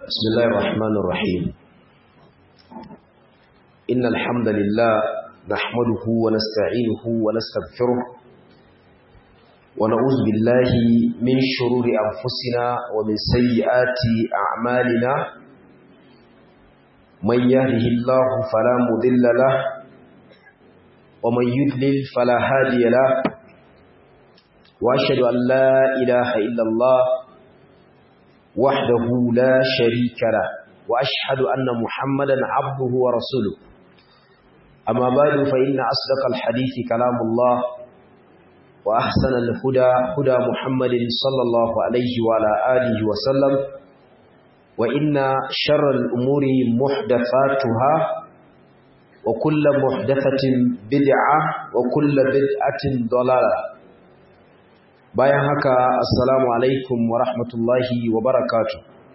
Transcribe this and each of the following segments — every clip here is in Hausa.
بسم الله الرحمن الرحيم إن الحمد لله نحمده ونستعينه ونستغفره ونعوذ بالله من شرور أنفسنا ومن سيئات أعمالنا من يهده الله فلا مضل له ومن يضلل فلا هادي له وأشهد أن لا إله إلا الله وحده لا شريك له وأشهد أن محمدا عبده ورسوله أما بعد فإن أصدق الحديث كلام الله وأحسن الهدى هدى محمد صلى الله عليه وعلى آله وسلم وإن شر الأمور محدثاتها وكل محدثة بدعة وكل بدعة ضلالة bayan haka assalamu alaikum wa rahmatullahi wa barakatu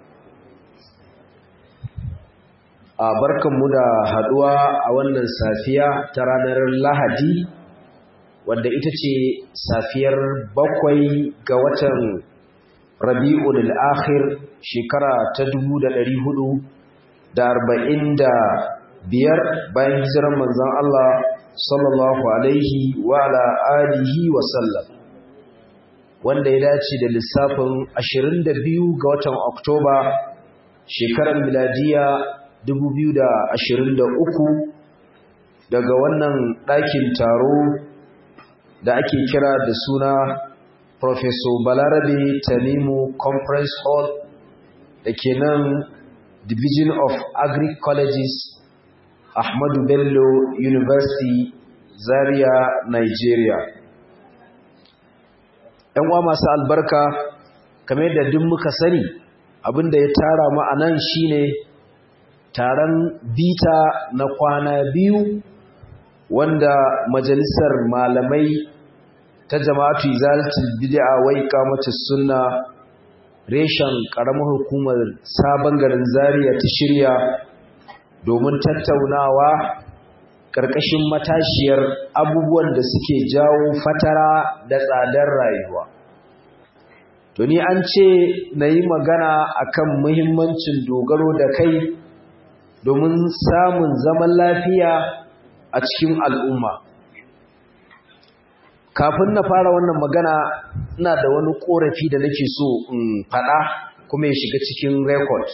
a barkanmu da haduwa a wannan safiya ta ranar lahadi wanda ita ce safiyar bakwai ga watan rabi'ul akhir shekara ta dubu da ɗari hudu da arba'in da biyar bayan hijirar manzon Allah sallallahu alaihi wa ala alihi wa sallam wanda ya dace da lissafin 22 ga watan Oktoba shekarar miladiya 2023 daga wannan ɗakin taro da ake kira da suna Professor Balarabe Tanimu Conference Hall da ke nan Division of Agri-Colleges Ahmadu Bello University Zaria, Nigeria. ‘yan uwa masu albarka kamar yadda duk muka sani abinda ya tara mu a nan shine taron bita na kwana biyu wanda majalisar malamai ta jama'atu izalatul bid'a wai kamata sunna reshen karamar hukumar sabon garin zaria ta shirya domin tattaunawa ƙarƙashin matashiyar abubuwan da suke jawo fatara da tsadar rayuwa. To ni an ce na yi magana akan muhimmancin dogaro da kai domin samun zaman lafiya a cikin al'umma. Kafin na fara wannan magana ina da wani ƙorafi da nake so in faɗa kuma ya shiga cikin rekod.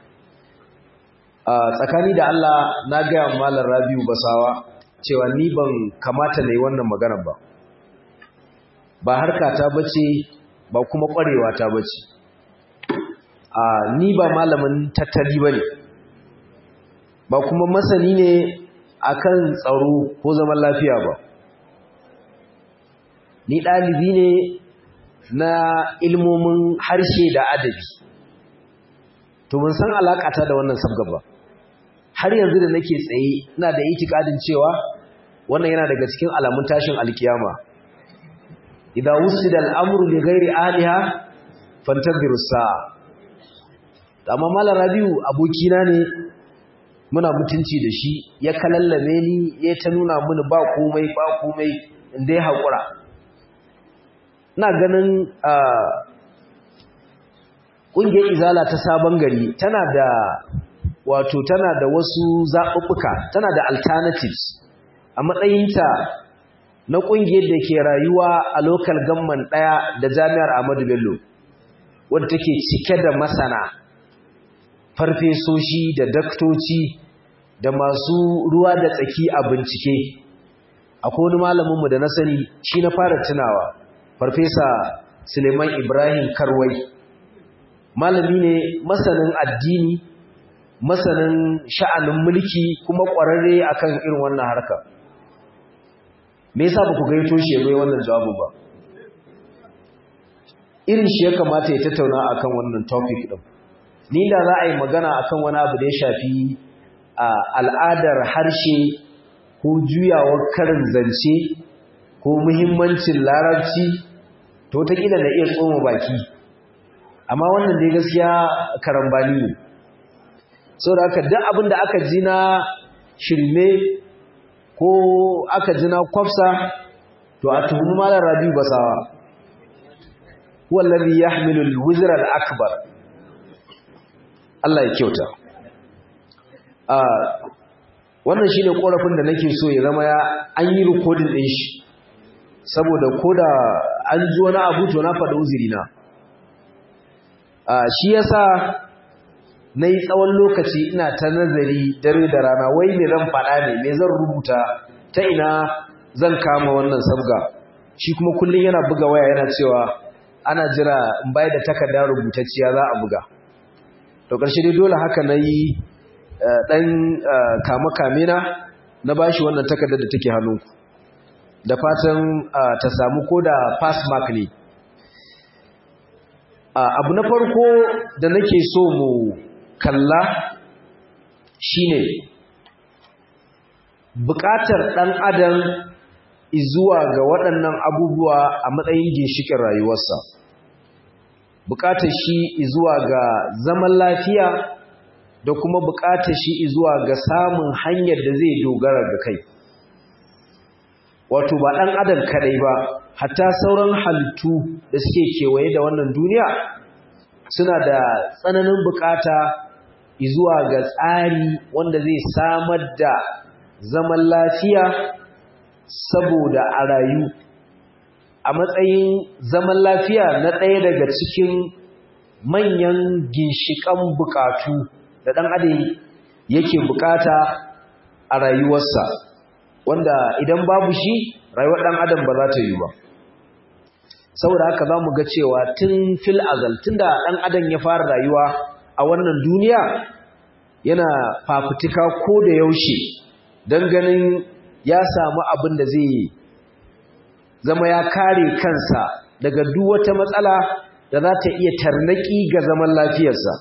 Uh, tsakani da Allah na gaya malar Rabiu Basawa cewa ni ban kamata na yi wannan magana ba ba harka ta bace ba kuma ƙwarewa ta bace uh, ni ba malamin tattali ba ne ba kuma masani ne akan tsaro ko zaman lafiya ba ni ɗalibi ne na ilmomin harshe da adabi to mun san alaƙata da wannan sabga ba har yanzu da nake tsaye ina da itikadin cewa wannan yana daga cikin alamun tashin alkiyama idan wusida al'amru li ghairi aliha fantadhiru sa'a amma mallam rabiu abokina ne muna mutunci da shi ya kalallame ni ya ta nuna mini ba komai ba komai inda ya haƙura ina ganin ƙungiyar izala ta sabon gari tana da wato tana da wasu zaɓuɓɓuka tana da alternatives a matsayinta na ƙungiyar da ke rayuwa a local gamman ɗaya da jami'ar Ahmadu Bello wadda take cike da masana farfesoshi da daktoci da masu ruwa da tsaki a bincike akwai wani malaminmu da na sani shi na fara tunawa farfesa Suleiman Ibrahim Karwai malami ne masanin addini masanin sha'anin mulki kuma ƙwararre akan irin wannan harka me yasa ba ku gaito shi yayin wannan jawabin ba irin shi ya kamata ya tattauna akan wannan topic din ni da za a yi magana akan wani abu da ya shafi al'adar harshe ko juyawar karin zance ko muhimmancin larabci to ta kila na iya tsoma baki amma wannan dai gaskiya karambani ne saboda haka duk abin da aka ji na shirme ko aka ji na kwafsa to a tuhumi malar rabi basawa wallazi yahmilu al-wizra al-akbar Allah ya kyauta a wannan shine korafin da nake so ya zama ya an yi recording din shi saboda koda an ji wani abu to na faɗi uzuri na a shi yasa nayi tsawon lokaci ina ta nazari dare da rana wai me zan faɗa ne me zan rubuta ta ina zan kama wannan sabga shi kuma kullun yana buga waya yana cewa ana jira in bai da takarda rubutacciya za a buga to ƙarshe dai dole haka nayi dan kame-kame na na bashi wannan takardar da take hannunku da fatan ta samu ko da pass mark ne abu na farko da nake so mu kalla shine buƙatar ɗan adam zuwa ga waɗannan abubuwa a matsayin ginshikin rayuwarsa buƙatar shi zuwa ga zaman lafiya da kuma buƙatar shi zuwa ga samun hanyar da zai dogara ga kai wato ba ɗan adam kaɗai ba hatta sauran halittu da suke kewaye da wannan duniya suna da tsananin buƙata zuwa ga tsari wanda zai samar da zaman lafiya saboda a rayu a matsayin zaman lafiya na ɗaya daga cikin manyan ginshiƙan buƙatu da ɗan adam yake bukata a rayuwarsa wanda idan babu shi rayuwar ɗan adam ba za ta yi ba saboda haka za mu ga cewa tun fil azal tun da ɗan adam ya fara rayuwa a wannan duniya yana fafutuka ko da yaushe don ganin ya samu abin da zai zama ya kare kansa daga duk wata matsala da za ta iya tarnaki ga zaman lafiyarsa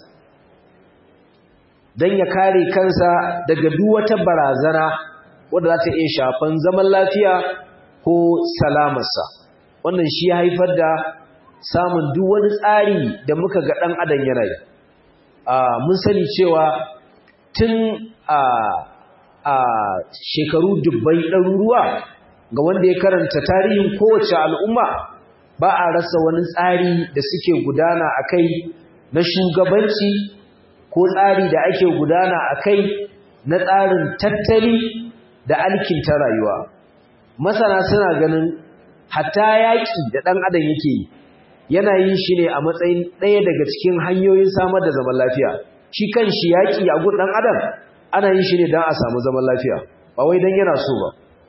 don ya kare kansa daga duk wata barazana wadda za ta iya shafan zaman lafiya ko salamarsa wannan shi ya haifar da samun duk wani tsari da muka ga ɗan adam ya rayu mun sani cewa tun a shekaru dubbai ɗaruruwa ga wanda ya karanta tarihin kowace al'umma ba a rasa wani tsari da suke gudana a kai na shugabanci ko tsari da ake gudana a kai na tsarin tattali da alkinta rayuwa masana suna ganin hatta yaƙi da ɗan adam yake yi yana yin shi ne a matsayin ɗaya daga cikin hanyoyin samar da zaman lafiya shi kan shi yaƙi a gun ɗan adam ana yin shi ne don a samu zaman lafiya ba wai don yana so ba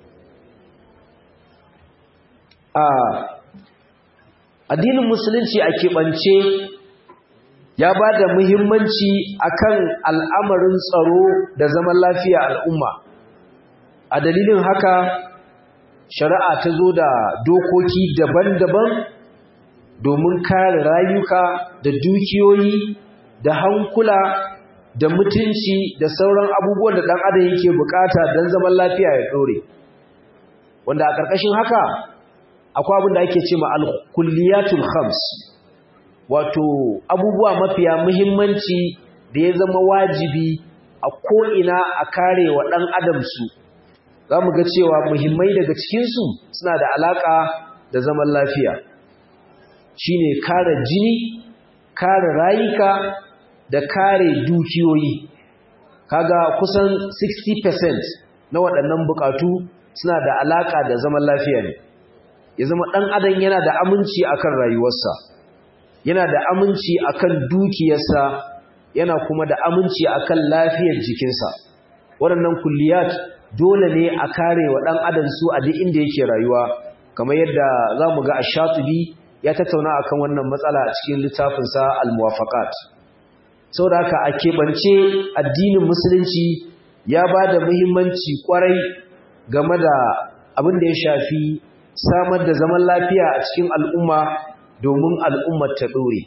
addinin musulunci a keɓance ya ba da muhimmanci akan al'amarin tsaro da zaman lafiya al'umma a dalilin haka shari'a ta zo da dokoki daban-daban domin kare rayuka da dukiyoyi da hankula da mutunci da sauran abubuwan da ɗan adam yake bukata don zaman lafiya ya ɗore wanda a ƙarƙashin haka akwai abin da ake ce ma al-kulliyatul khams wato abubuwa mafiya muhimmanci da ya zama wajibi a ko'ina a kare wa ɗan adam su za mu ga cewa muhimmai daga cikinsu suna da alaƙa da zaman lafiya shi ne kare jini kare rayuka da kare dukiyoyi kaga kusan 60% na waɗannan buƙatu suna da alaƙa da zaman lafiya ne ya zama ɗan adam yana da aminci akan rayuwarsa yana da aminci akan dukiyarsa yana kuma da aminci akan lafiyar jikinsa waɗannan kulliyat dole ne a kare wa ɗan adam su a duk inda yake rayuwa kamar yadda za mu ga ashatubi ya tattauna akan wannan matsala a cikin littafinsa al-muwafaqat saboda haka a keɓance addinin musulunci ya ba da muhimmanci kwarai game da abin da ya shafi samar da zaman lafiya a cikin al'umma domin al'ummar ta ɗore.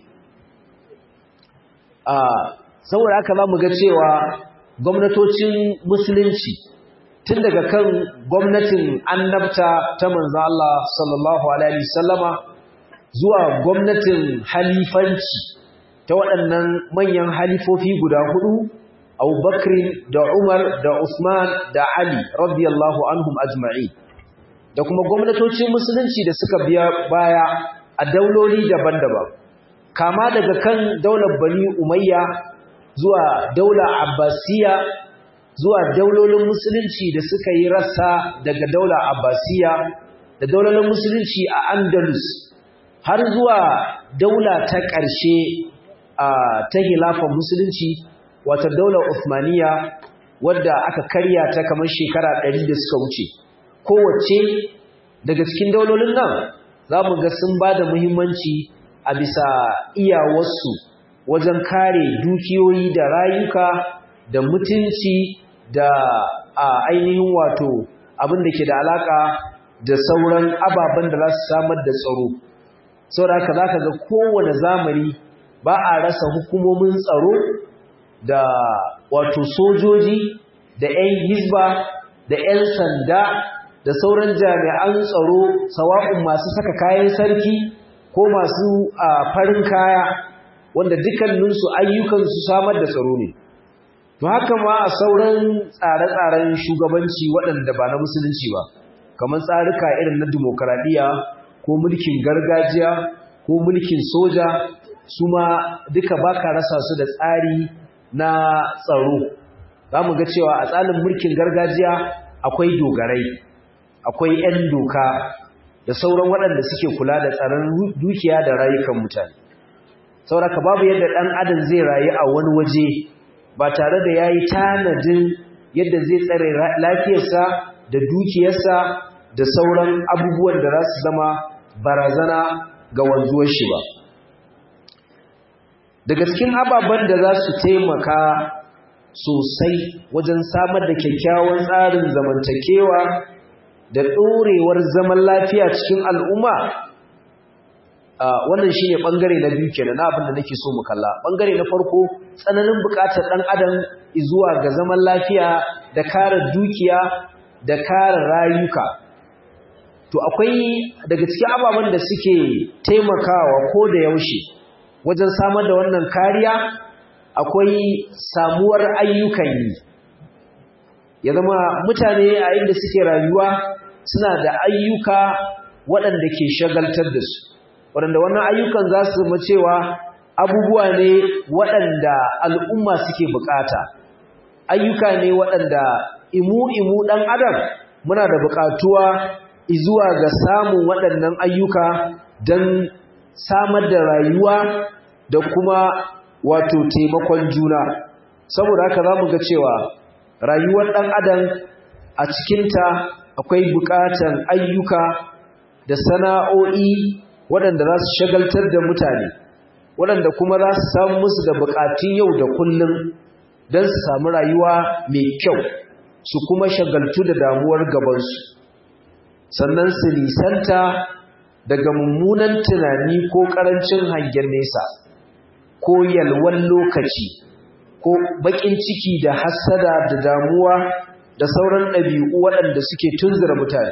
saboda haka za mu ga cewa gwamnatocin musulunci tun daga kan gwamnatin annabta ta manzo Allah sallallahu alaihi wasallama zuwa gwamnatin halifanci ta waɗannan manyan halifofi guda hudu Abubakar da Umar da Usman da Ali radiyallahu anhum ajma'i da kuma gwamnatocin musulunci da suka biya baya a dauloli daban-daban kama daga kan daular Bani Umayya zuwa daula abbasiya zuwa daulolin musulunci da suka yi rassa daga daula abbasiya da daulolin musulunci a andalus har zuwa daula ta ƙarshe a ta hilafan musulunci wata daular Uthmaniya wadda aka karya ta kamar shekara ɗari da suka wuce kowace daga cikin daulolin nan za mu ga sun ba da muhimmanci a bisa iyawarsu wajen kare dukiyoyi da rayuka da mutunci da a ainihin wato abin da ke da alaka da sauran ababen da za su samar da tsaro saboda haka za ka ga kowane zamani ba a rasa hukumomin tsaro da wato sojoji da 'yan hizba da 'yan sanda da sauran jami'an tsaro sawa'un masu saka kayan sarki ko masu farin kaya wanda dukkaninsu ayyukansu samar da tsaro ne to haka ma a sauran tsare-tsaren shugabanci waɗanda ba na musulunci ba kamar tsarika irin na dimokuraɗiyya ko mulkin gargajiya ko mulkin soja su ma duka baka rasa su da tsari na tsaro za mu ga cewa a tsarin mulkin gargajiya akwai dogarai akwai 'yan doka da sauran waɗanda suke kula da tsaron dukiya da rayukan mutane sauraka babu yadda ɗan adam zai rayu a wani waje ba tare da ya yi tanadin yadda zai tsare lafiyarsa da dukiyarsa da sauran abubuwan da za su zama barazana ga wanzuwar shi ba daga cikin ababen da za su taimaka sosai wajen samar da kyakkyawan tsarin zamantakewa da ɗorewar zaman lafiya cikin al'umma wannan shi ne ɓangare na biyu kenan na abin da nake so mu kalla ɓangare na farko tsananin buƙatar ɗan adam zuwa ga zaman lafiya da kare dukiya da kare rayuka to akwai daga cikin ababen da suke taimakawa ko da yaushe wajen samar da wannan kariya akwai samuwar ayyukan yi ya zama mutane a inda suke rayuwa suna da ayyuka waɗanda ke shagaltar da su waɗanda wannan ayyukan za su zama cewa abubuwa ne waɗanda al'umma suke bukata ayyuka ne waɗanda imu-imu ɗan adam muna da bukatuwa izuwa ga samun waɗannan ayyuka don samar da rayuwa da kuma wato taimakon juna saboda haka za mu ga cewa rayuwar ɗan adam a cikinta akwai buƙatan ayyuka da sana'o'i waɗanda za su shagaltar da mutane waɗanda kuma za su samu musu da buƙatun yau da kullum don su samu rayuwa mai kyau su kuma shagaltu da damuwar gabansu sannan su nisanta daga mummunan tunani ko ƙarancin hangen nesa ko yalwan lokaci ko baƙin ciki da hassada da damuwa da sauran ɗabi'u waɗanda suke tunzura mutane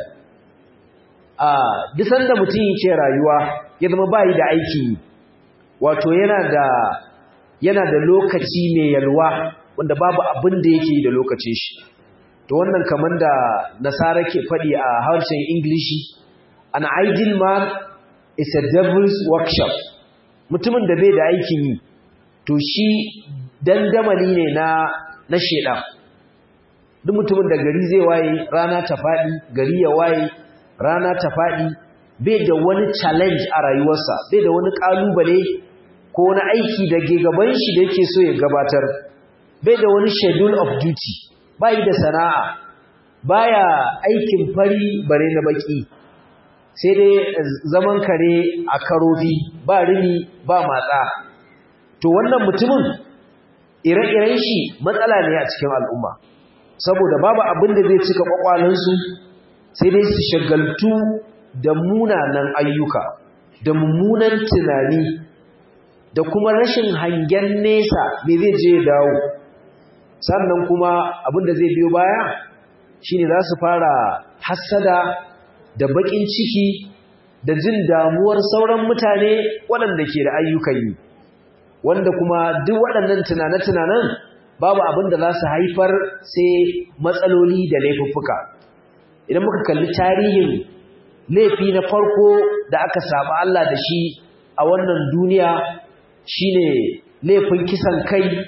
a disan da mutum yake rayuwa ya zama bayi da aiki wato yana da yana da lokaci mai yalwa wanda babu abin da yake yi da lokacin shi to wannan kamar da nasara ke faɗi a harshen ingilishi an idle man is a devil's workshop mutumin da bai da aikin yi to shi dandamali ne na na shedan duk mutumin da gari zai waye rana ta faɗi gari ya waye rana ta faɗi bai da wani challenge a rayuwarsa bai da wani ƙalubale ko wani aiki da ke gaban shi da yake so ya gabatar bai da wani schedule of duty bai da sana'a baya aikin fari bare na baki sai dai zaman kare a karofi ba rini ba matsa to wannan mutumin ire-iren shi matsala ne a cikin al'umma saboda babu abin da zai cika kwakwalansu sai dai su shagaltu da munanan ayyuka da mummunan tunani da kuma rashin hangen nesa me zai je dawo sannan kuma abin da zai biyo baya shine za su fara hassada da bakin ciki da jin damuwar sauran mutane waɗanda ke da ayyukan yi wanda kuma duk waɗannan tunane-tunanen babu abin da za su haifar sai matsaloli da laifuffuka idan muka kalli tarihin laifi na farko da aka saba Allah da shi a wannan duniya shine laifin kisan kai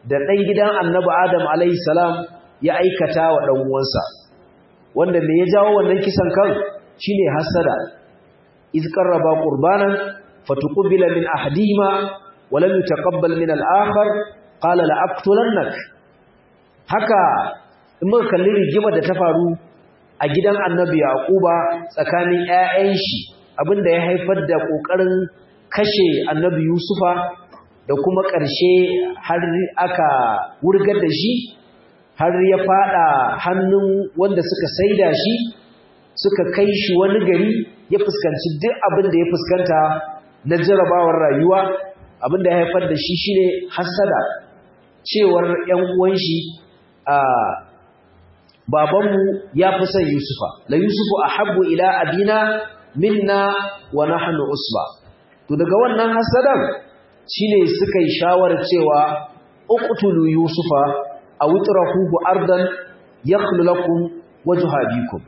da ɗan gidan annabi Adam alaihi salam ya aikata wa ɗan uwansa wanda me ya jawo wannan kisan kan shine hasada iz qarraba qurbanan fatuqbila min ahadihima wa lam yutaqabbal min al-akhar qala la aqtulannak haka in muka kalli rigimar da ta faru a gidan annabi yaquba tsakanin ƴaƴan shi abinda ya haifar da kokarin kashe annabi yusufa da kuma ƙarshe har aka wurgar da shi har ya fada hannun wanda suka saida shi suka kai shi wani gari ya fuskanci duk abin da ya fuskanta na jarabawar rayuwa abin da ya haifar da shi shine hasada cewar ƴan uwan shi a babanmu ya fi son Yusufa la Yusufu ahabbu ila abina minna wa nahnu usba to daga wannan hasadan shine suka yi shawarar cewa uqtulu Yusufa aw utrahuhu ardan yakhlu lakum wajha abikum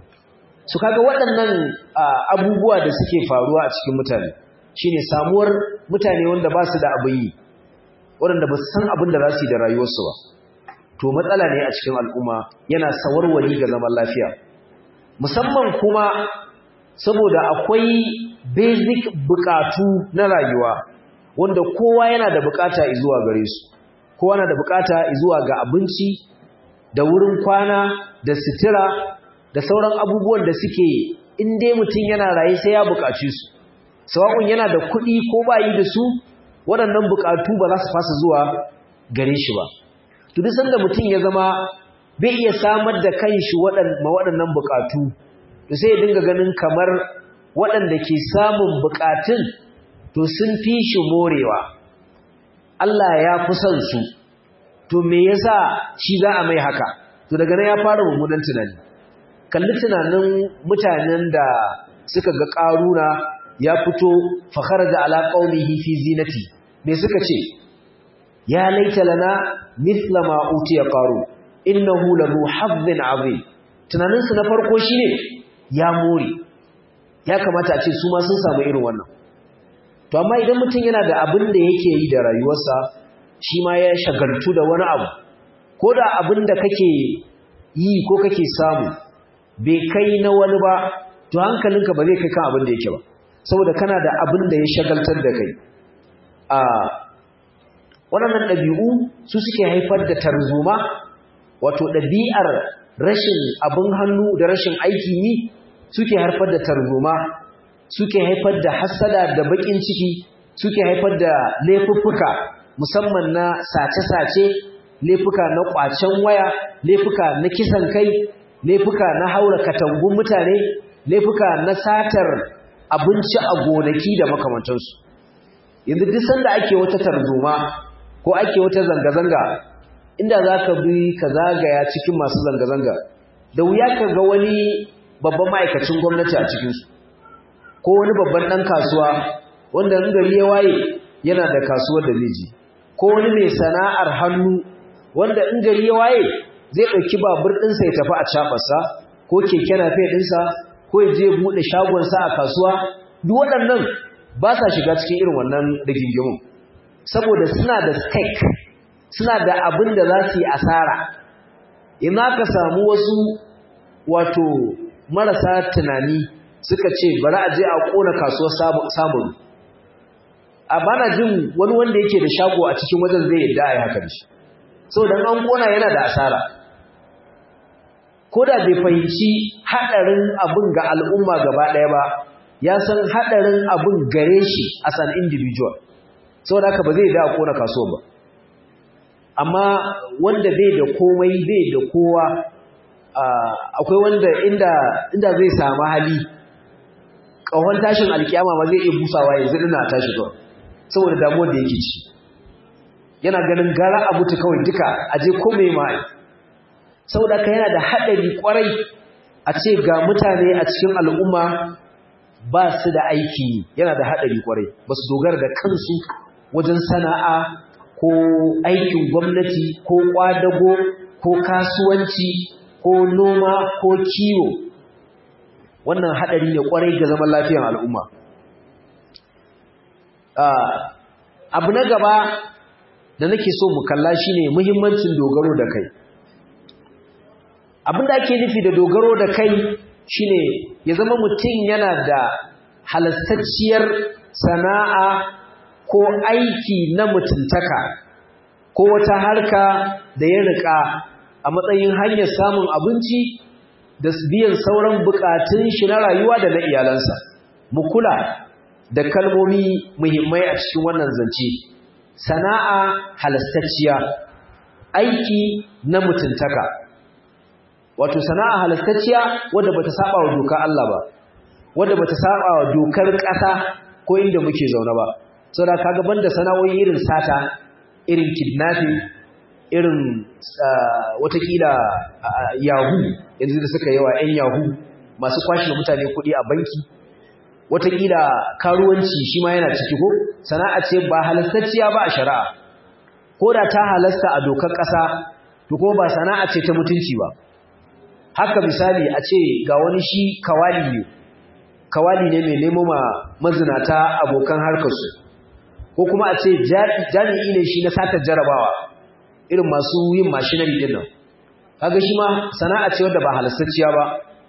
su kaga waɗannan abubuwa da suke faruwa a cikin mutane shine samuwar mutane wanda ba su da abin yi waɗanda ba su san abin da za su yi da rayuwarsu ba to matsala ne a cikin al'umma yana sawarwari ga zaman lafiya musamman kuma saboda akwai basic bukatu na rayuwa wanda kowa yana da bukata zuwa gare su kowa na da bukata zuwa ga abinci da wurin kwana da sitira da sauran abubuwan da suke in dai mutum yana raye sai ya bukaci su sawa'un yana da kuɗi ko bayi da su waɗannan bukatu ba za su fasa zuwa gare shi ba to duk sanda mutum ya zama bai iya samar da kanshi ma waɗannan bukatu to sai ya dinga ganin kamar waɗanda ke samun bukatun to sun fi shi morewa Allah ya fi son su to me yasa shi za a mai haka to daga nan ya fara mummunan tunani kalli tunanin mutanen da suka ga ƙaruna ya fito fakhar da ala qaumihi fi zinati me suka ce ya laita lana mithla ma utiya qaru innahu lahu hazzin azim tunanin su na farko shine ya more ya kamata a ce su ma sun samu irin wannan to amma idan mutum yana da abin da yake yi da rayuwarsa shi ma ya shagaltu da wani abu ko da abin da kake yi ko kake samu bai kai na wani ba to hankalinka ba zai kai kan abin da yake ba saboda kana da abin da ya shagaltar da kai a waɗannan ɗabi'u su suke haifar da tarzoma wato ɗabi'ar rashin abin hannu da rashin aiki yi suke haifar da tarzoma suke haifar da hasada da baƙin ciki suke haifar da laifuffuka musamman na sace-sace laifuka na ƙwacen waya laifuka na kisan kai laifuka na haura katangun mutane laifuka na satar abinci a gonaki da makamantansu yanzu duk sanda ake wata tarzoma ko ake wata zanga-zanga inda za ka bi ka zagaya cikin masu zanga-zanga da wuya ka ga wani babban ma'aikacin gwamnati a cikinsu ko wani babban ɗan kasuwa wanda in gari ya waye yana da kasuwar da zai ji ko wani mai sana'ar hannu wanda in gari ya waye zai ɗauki babur ɗinsa ya tafi a caɓarsa ko keke nafe ɗinsa ko ya je buɗe shagonsa a kasuwa duk waɗannan ba sa shiga cikin irin wannan rigingimun saboda suna da stake suna da abin da za su yi asara ina ka samu wasu wato marasa tunani suka ce bari a je a ƙona kasuwar samun a bana jin wani wanda yake da shago a cikin wajen zai yadda a yi haka da shi saboda an ƙona yana da asara ko da bai fahimci haɗarin abin ga al'umma gaba ɗaya ba ya san haɗarin abin gare shi as an individual saboda haka ba zai da a kona kasuwa ba amma wanda bai da komai bai da kowa akwai wanda inda inda zai samu hali ƙahon tashin alkiyama ma zai iya busawa yanzu ina tashi kawai saboda damuwar da yake ci yana ganin gara a mutu kawai duka a je komai ma saboda ka yana da haɗari ƙwarai a ce ga mutane a cikin al'umma ba su da aiki yana da haɗari ƙwarai ba su dogara da kansu wajen sana'a ko aikin gwamnati ko ƙwadago ko kasuwanci ko noma ko kiwo wannan haɗari ne ƙwarai ga zaman lafiyar al'umma abu na gaba da nake so mu kalla shine muhimmancin dogaro da kai abin da ake nufi da dogaro da kai shine ya zama mutum yana da halastacciyar sana'a ko aiki na mutuntaka ko wata harka da ya rika a matsayin hanyar samun abinci da biyan sauran bukatun shi na rayuwa da na iyalansa mu kula da kalmomi muhimmai a cikin wannan zance sana'a halastacciya aiki na mutuntaka wato sana'a halastacciya wadda bata saba wa dokar Allah ba wadda bata saba wa dokar ƙasa ko inda muke zaune ba saboda kaga banda sana'o'i irin sata irin kidnapping irin watakila yahu yanzu da suka yawa 'yan yahu masu kwashe mutane kuɗi a banki watakila karuwanci shi ma yana ciki ko sana'a ce ba halastacciya ba a shari'a ko da ta halasta a dokar ƙasa to kuma ba sana'a ce ta mutunci ba haka misali a ce ga wani shi kawali ne kawali ne mai nemo ma mazinata abokan harkarsu ko kuma a ce jami'i ne shi na satar jarabawa irin masu yin mashinari din nan kaga shi ma sana'a ce wadda ba halastacciya ba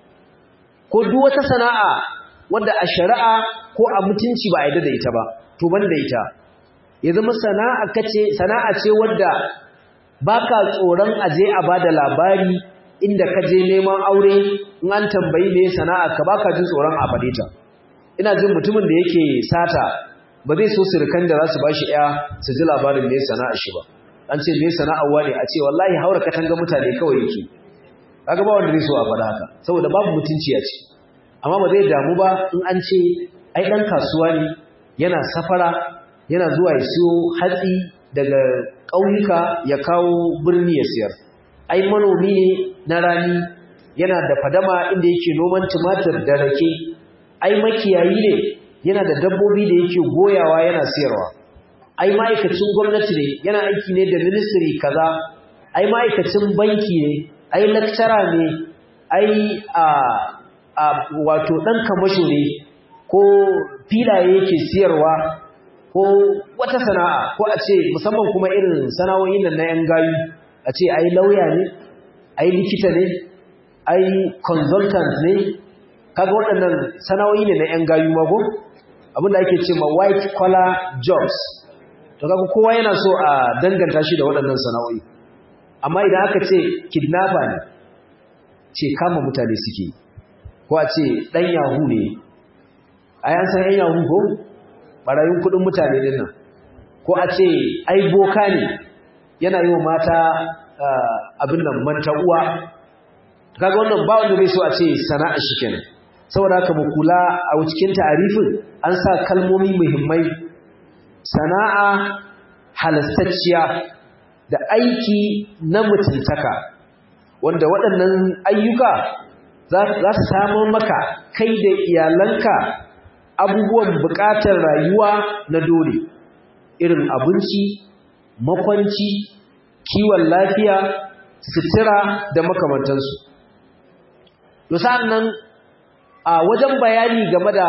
ko duk wata sana'a wadda a shari'a ko a mutunci ba a yadda da ita ba to ban da ita ya zama sana'a kace sana'a ce wadda baka tsoron aje a bada labari inda ka je neman aure in an tambayi me sana'a ka baka jin tsoron a fade ta ina jin mutumin da yake sata ba zai so surukan da za su bashi ɗaya su ji labarin me sana'a shi ba an ce me sana'a wane a ce wallahi haura katanga mutane kawai yake kaga ba wanda zai so a faɗa haka saboda babu mutunci a ce amma ba zai damu ba in an ce ai dan kasuwa ne yana safara yana zuwa ya siyo hatsi daga ƙauyuka ya kawo birni ya siyar ai manomi ne na rani yana da fadama inda yake noman tumatir da rake ai makiyayi ne yana da dabbobi da yake goyawa yana siyarwa ai ma'aikacin gwamnati ne yana aiki ne da ministry kaza ai ma'aikacin banki ne ai lecturer ne ai a a wato dan kamasho ne ko filaye yake siyarwa ko wata sana'a ko a ce musamman kuma irin sana'o'in nan na yan gayu a ce ai lauya ne ai likita ne ai consultant ne kaga waɗannan sana'o'i ne na yan gayu mago abinda ake ce ma white collar jobs to kaga kowa yana so a danganta shi da waɗannan sana'o'i amma idan aka ce kidnapper ne ce kama mutane suke ko a ce ɗan yahu ne a yan san yan yahu ko ɓarayin kuɗin mutane din nan ko a ce ai boka ne yana yi wa mata abin nan manta uwa kaga wannan ba wanda zai so a ce sana'a shi kenan saboda haka mu kula a cikin ta'arifin an sa kalmomi muhimmai sana'a halastacciya da aiki na mutuntaka wanda waɗannan ayyuka za su samun maka kai da iyalanka abubuwan buƙatar rayuwa na dole irin abinci makwanci kiwon lafiya sutura da makamantansu to nan a wajen bayani game da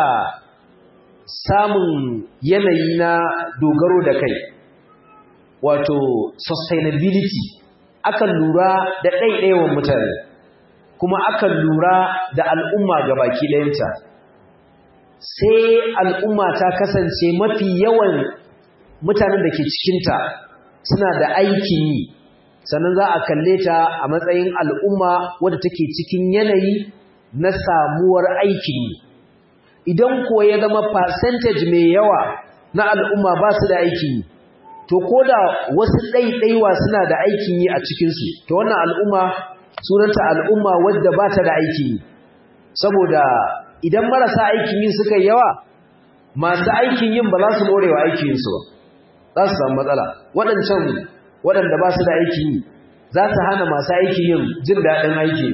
samun yanayi na dogaro da kai wato sustainability akan lura da ɗaiɗaiwan mutane kuma akan lura da al'umma ga baki ɗayanta sai al'umma ta kasance mafi yawan mutanen da ke cikinta suna da aikin yi sannan za a kalle ta a matsayin al'umma wadda take cikin yanayi na samuwar aikin yi idan ko ya zama percentage mai yawa na al'umma ba su da aikin yi to ko da wasu ɗaiɗaiwa suna da aikin yi a cikinsu to wannan al'umma sunanta al'umma wadda ba ta da aikin yi saboda idan marasa aikin yin suka yawa masu aikin yin ba za su more wa aikin yinsu ba za su samu matsala waɗancan waɗanda ba su da aikin yi za su hana masu aikin yin jin daɗin aiki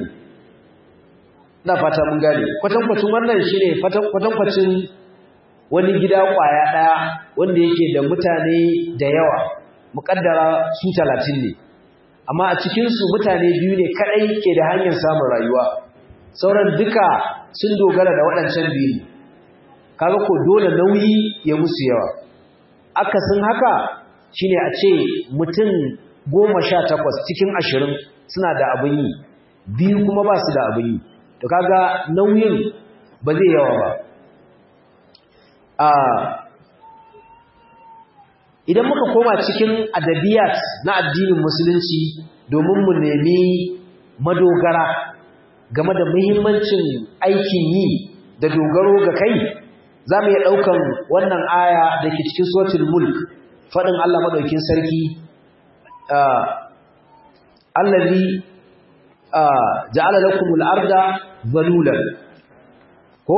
na fata mun gane kwatankwacin wannan shi ne kwatankwacin wani gida ƙwaya ɗaya wanda yake da mutane da yawa muƙaddara su talatin ne amma a cikinsu mutane biyu ne kaɗai ke da hanyar samun rayuwa sauran duka sun dogara da waɗancan biyu kaga ko dole nauyi ya musu yawa akasin haka shine a ce mutum goma sha takwas cikin ashirin suna da abin yi biyu kuma ba su da abin yi to kaga nauyin ba zai yawa ba idan muka koma cikin adabiyat na addinin musulunci domin mu nemi madogara game da muhimmancin aikin yi da dogaro ga kai za mu iya ɗaukan wannan aya da ke cikin suratul mulk faɗin Allah maɗaukin sarki allazi ja'ala lakumul arda zalulan ko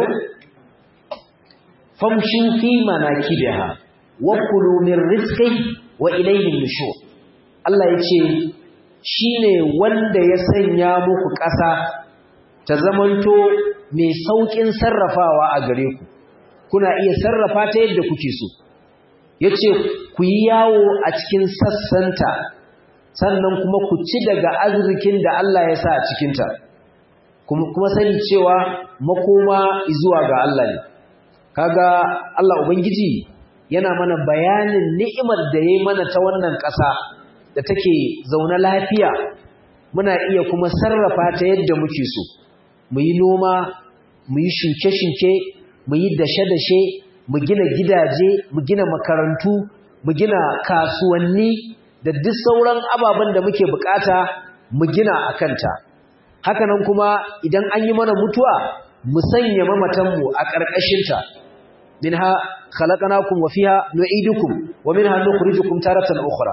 famshu fi manakibiha wa kulu min rizqihi wa ilayhi nushur Allah yace shine wanda ya sanya muku ƙasa ta zamanto mai saukin sarrafawa a gare ku kuna iya sarrafa ta yadda kuke so yace ku yi yawo a cikin sassanta sannan kuma ku ci daga arzikin da Allah ya sa a cikinta kuma sani cewa makoma zuwa ga Allah ne kaga Allah ubangiji yana mana bayanin ni'imar da yayi mana ta wannan ƙasa da take zaune lafiya muna iya kuma sarrafa ta yadda muke so mu yi noma mu yi shuke-shuke mu yi dashe-dashe mu gina gidaje mu gina makarantu mu gina kasuwanni da duk sauran ababen da muke bukata mu gina a kanta hakanan kuma idan an yi mana mutuwa mu sanya mamatanmu a ƙarƙashinta minha khalaqnakum wa fiha nu'idukum wa minha nukhrijukum taratan ukhra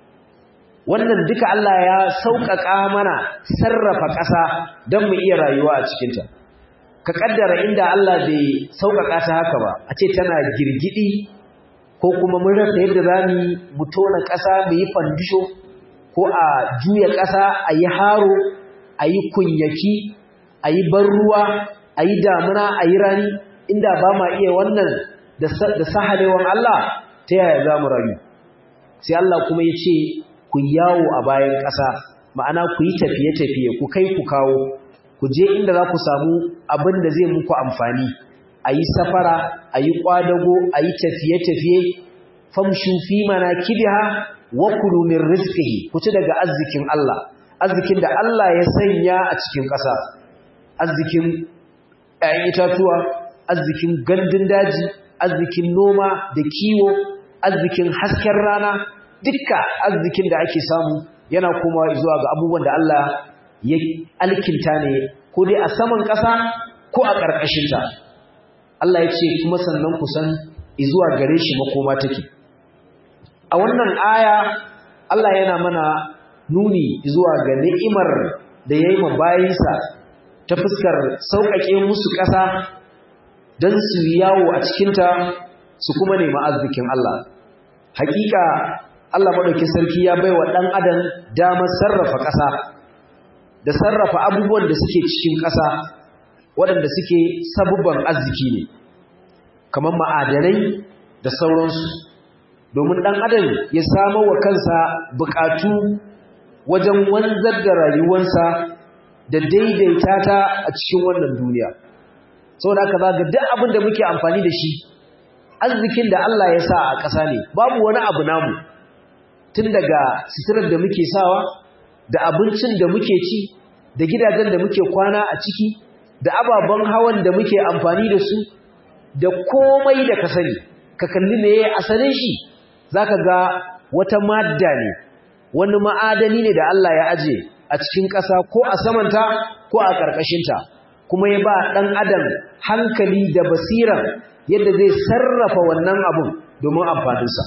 wannan duka Allah ya sauƙaƙa mana sarrafa ƙasa don mu iya rayuwa a cikinta ka kaddara inda Allah bai sauƙaƙa ta haka ba a ce tana girgidi ko kuma mun rasa yadda za mu tona ƙasa mu yi fandisho ko a juya ƙasa a yi haro a yi kunyaki a yi ban ruwa a yi damuna a yi rani inda ba ma iya wannan da sahalewan Allah ta yaya za mu rayu sai Allah kuma ya ce ku yawo a bayan ƙasa ma'ana ku yi tafiye-tafiye ku kai ku kawo ku je inda za ku samu abin da zai muku amfani a yi safara a yi ƙwadago a yi tafiye-tafiye famshu fi mana kibiha wa kulu min rizqihi ku ci daga arzikin Allah arzikin da Allah ya sanya a cikin ƙasa arzikin ƴaƴan itatuwa arzikin gandun daji arzikin noma da kiwo arzikin hasken rana dukka arzikin da ake samu yana komawa zuwa ga abubuwan da Allah ya alkinta ne ko dai a saman ƙasa ko a ƙarƙashinta Allah ya ce kuma sannan ku san zuwa gare shi makoma take a wannan aya Allah yana mana nuni zuwa ga ni'imar da ya yi ma bayinsa ta fuskar sauƙaƙe musu ƙasa don su yawo a cikinta su kuma nemi arzikin Allah hakika Allah maɗauki sarki ya bai wa ɗan adam damar sarrafa ƙasa da sarrafa abubuwan da suke cikin ƙasa waɗanda suke sabubban arziki ne kamar ma'adanai da sauransu domin ɗan adam ya samar wa kansa buƙatu wajen wanzar da rayuwarsa da daidaita ta a cikin wannan duniya saboda haka zaga duk abin da muke amfani da shi arzikin da Allah ya sa a ƙasa ne babu wani abu namu tun daga suturar da muke sawa da abincin da muke ci da gidajen da muke kwana a ciki da ababen hawan da muke amfani da su da komai da ka sani ka kalli me asalin shi zaka ga wata madda ne wani ma'adani ne da Allah ya aje a cikin ƙasa ko a samanta ko a ƙarƙashinta kuma ya ba ɗan adam hankali da basira yadda zai sarrafa wannan abun domin amfaninsa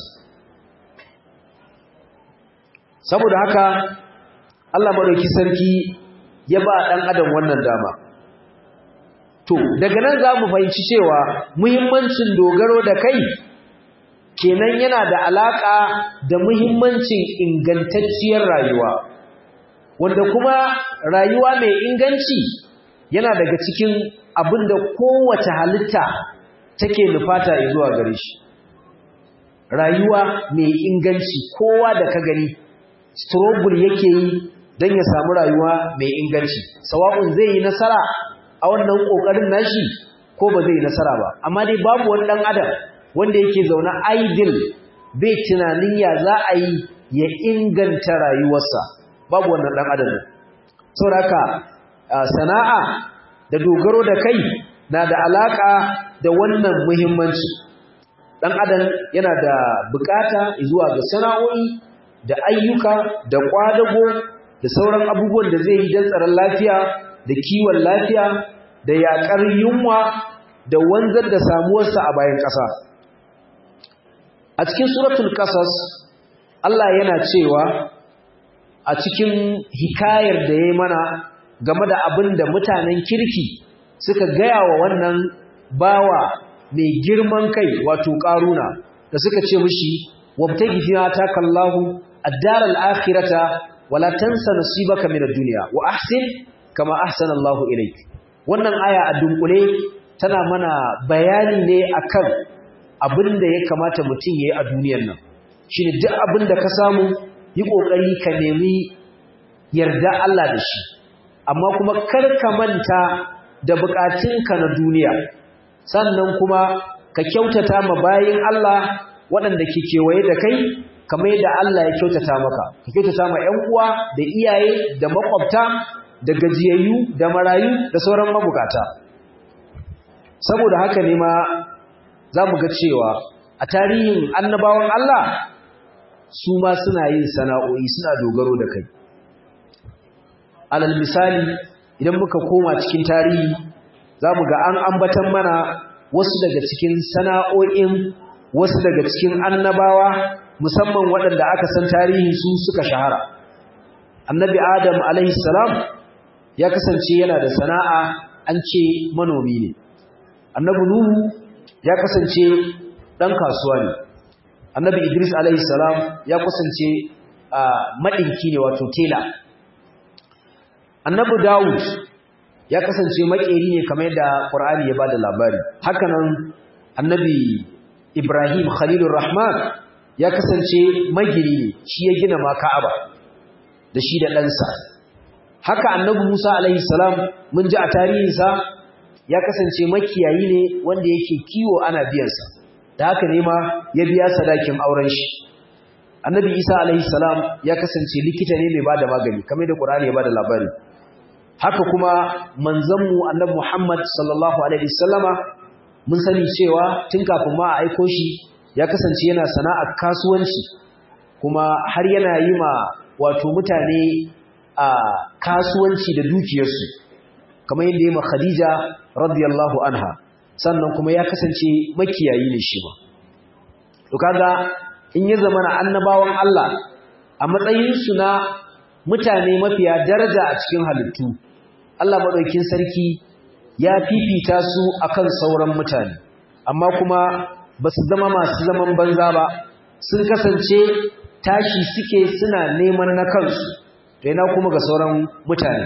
saboda haka Allah maɗauki sarki ya ba ɗan adam wannan dama to daga nan za mu fahimci cewa muhimmancin dogaro da kai kenan yana da alaƙa da muhimmancin ingantacciyar rayuwa wanda kuma rayuwa mai inganci yana daga cikin abin da kowace halitta take nufata zuwa gare shi rayuwa mai inganci kowa da ka gani struggle yake yi don ya samu rayuwa mai inganci sawa'un zai yi nasara a wannan kokarin nashi ko ba zai yi nasara ba amma dai babu wani dan adam wanda yake zaune idle bai tunanin ya za a yi ya inganta rayuwarsa babu wannan dan adam saboda sana'a da dogaro da kai na da alaka da wannan muhimmanci dan adam yana da bukata zuwa ga sana'o'i da ayyuka da kwadago da sauran abubuwan da zai yi don tsaron lafiya da kiwon lafiya da yakar yunwa da wanzar da samuwarsa a bayan ƙasa a cikin suratul qasas Allah yana cewa a cikin hikayar da yayi mana game da abin da mutanen kirki suka gaya wa wannan bawa mai girman kai wato ƙaruna da suka ce mishi wabtagi fiha takallahu ad-dar al-akhirata wala tansa nasibaka min ad-dunya wa ahsin kama ahsana Allah ilayk wannan aya a dunkule tana mana bayani ne akan abin da ya kamata mutum yayi a duniyar nan shine duk abin da ka samu yi kokari ka nemi yarda Allah da shi amma kuma kar ka manta da bukatunka na duniya sannan kuma ka kyautata ma bayin Allah waɗanda ke kewaye da kai kamar yadda Allah ya kyautata maka ka kyautata ma ƴan uwa da iyaye da makwabta da gajiyayyu da marayu da sauran mabukata saboda haka ne ma za mu ga cewa a tarihin annabawan Allah su ma suna yin sana'o'i suna dogaro da kai alal misali idan muka koma cikin tarihi za mu ga an ambatan mana wasu daga cikin sana'o'in wasu daga cikin annabawa musamman waɗanda aka san tarihi su suka shahara annabi adam alaihi salam ya kasance yana da sana'a an ce manomi ne annabi nuhu ya kasance ɗan kasuwa ne annabi idris alaihi salam ya kasance maɗinki ne wato tela annabi dawud ya kasance makeri ne kamar yadda qur'ani ya bada labari hakanan annabi ibrahim khalilur rahman ya kasance magiri ne shi ya gina ma ka'aba da shi da ɗansa haka annabi musa alaihi salam mun ji a tarihinsa ya kasance makiyayi ne wanda yake kiwo ana biyansa da haka ne ma ya biya sadakin auren shi annabi isa alaihi salam ya kasance likita ne mai bada magani kamar da qur'ani ya bada labari haka kuma manzanmu annabi Muhammad sallallahu alaihi wasallama mun sani cewa tun kafin ma a aiko shi ya kasance yana sana'ar kasuwanci kuma har yana yi ma wato mutane a kasuwanci da dukiyarsu kamar yadda ya ma Khadija radiyallahu anha sannan kuma ya kasance makiyayi ne shi ma to kaga in ya zama na annabawan Allah a matsayin su na mutane mafiya daraja a cikin halittu Allah madaukin sarki ya fifita su akan sauran mutane amma kuma ba su zama masu zaman banza ba sun kasance tashi suke suna neman na kansu to yana kuma ga sauran mutane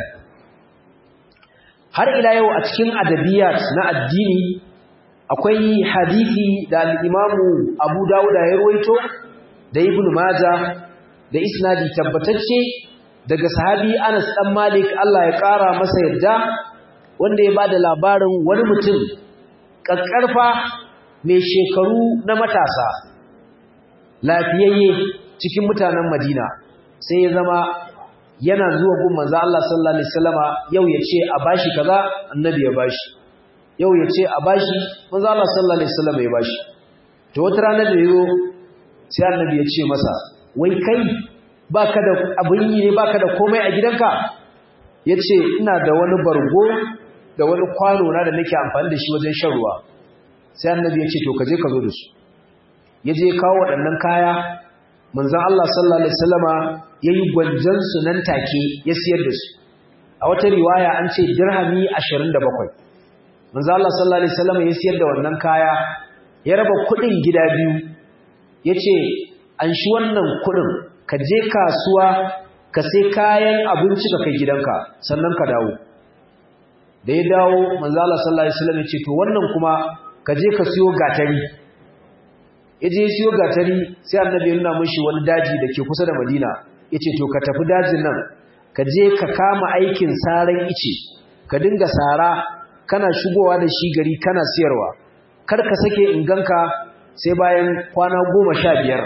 har ila yau a cikin adabiyat na addini akwai hadisi da al-Imamu Abu Dawud ya rawaito da Ibn Majah da isnadi tabbatacce daga sahabi Anas dan Malik Allah ya kara masa yadda wanda ya bada labarin wani mutum kakkarfa mai shekaru na matasa lafiyayye cikin mutanen Madina sai ya zama yana zuwa gun manzo Allah sallallahu alaihi wasallama yau ya ce a bashi kaza annabi ya bashi yau ya ce a bashi manzo Allah sallallahu alaihi wasallama ya bashi to wata rana da yayo sai annabi ya ce masa wai kai baka da abin yi ne baka da komai a gidanka yace ina da wani bargo da wani kwano na da nake amfani da shi wajen shan ruwa sai annabi yace to kaje ka zo da su yaje kawo waɗannan kaya manzon Allah sallallahu alaihi wasallama yayi gwanjan su nan take ya siyar da su a wata riwaya an ce dirhami 27 manzon Allah sallallahu alaihi wasallama ya siyar da wannan kaya ya raba kuɗin gida biyu yace an shi wannan kuɗin ka je kasuwa ka sai kayan abinci ka kai gidanka sannan ka dawo da ya dawo manzo Allah sallallahu alaihi wasallam ya ce to wannan kuma ka je ka siyo gatari ya je siyo gatari sai annabi ya nuna mishi wani daji da ke kusa da Madina yace to ka tafi dajin nan ka je ka kama aikin saran ice ka dinga sara kana shigowa da shi gari kana siyarwa kar ka sake in ganka sai bayan kwana goma sha biyar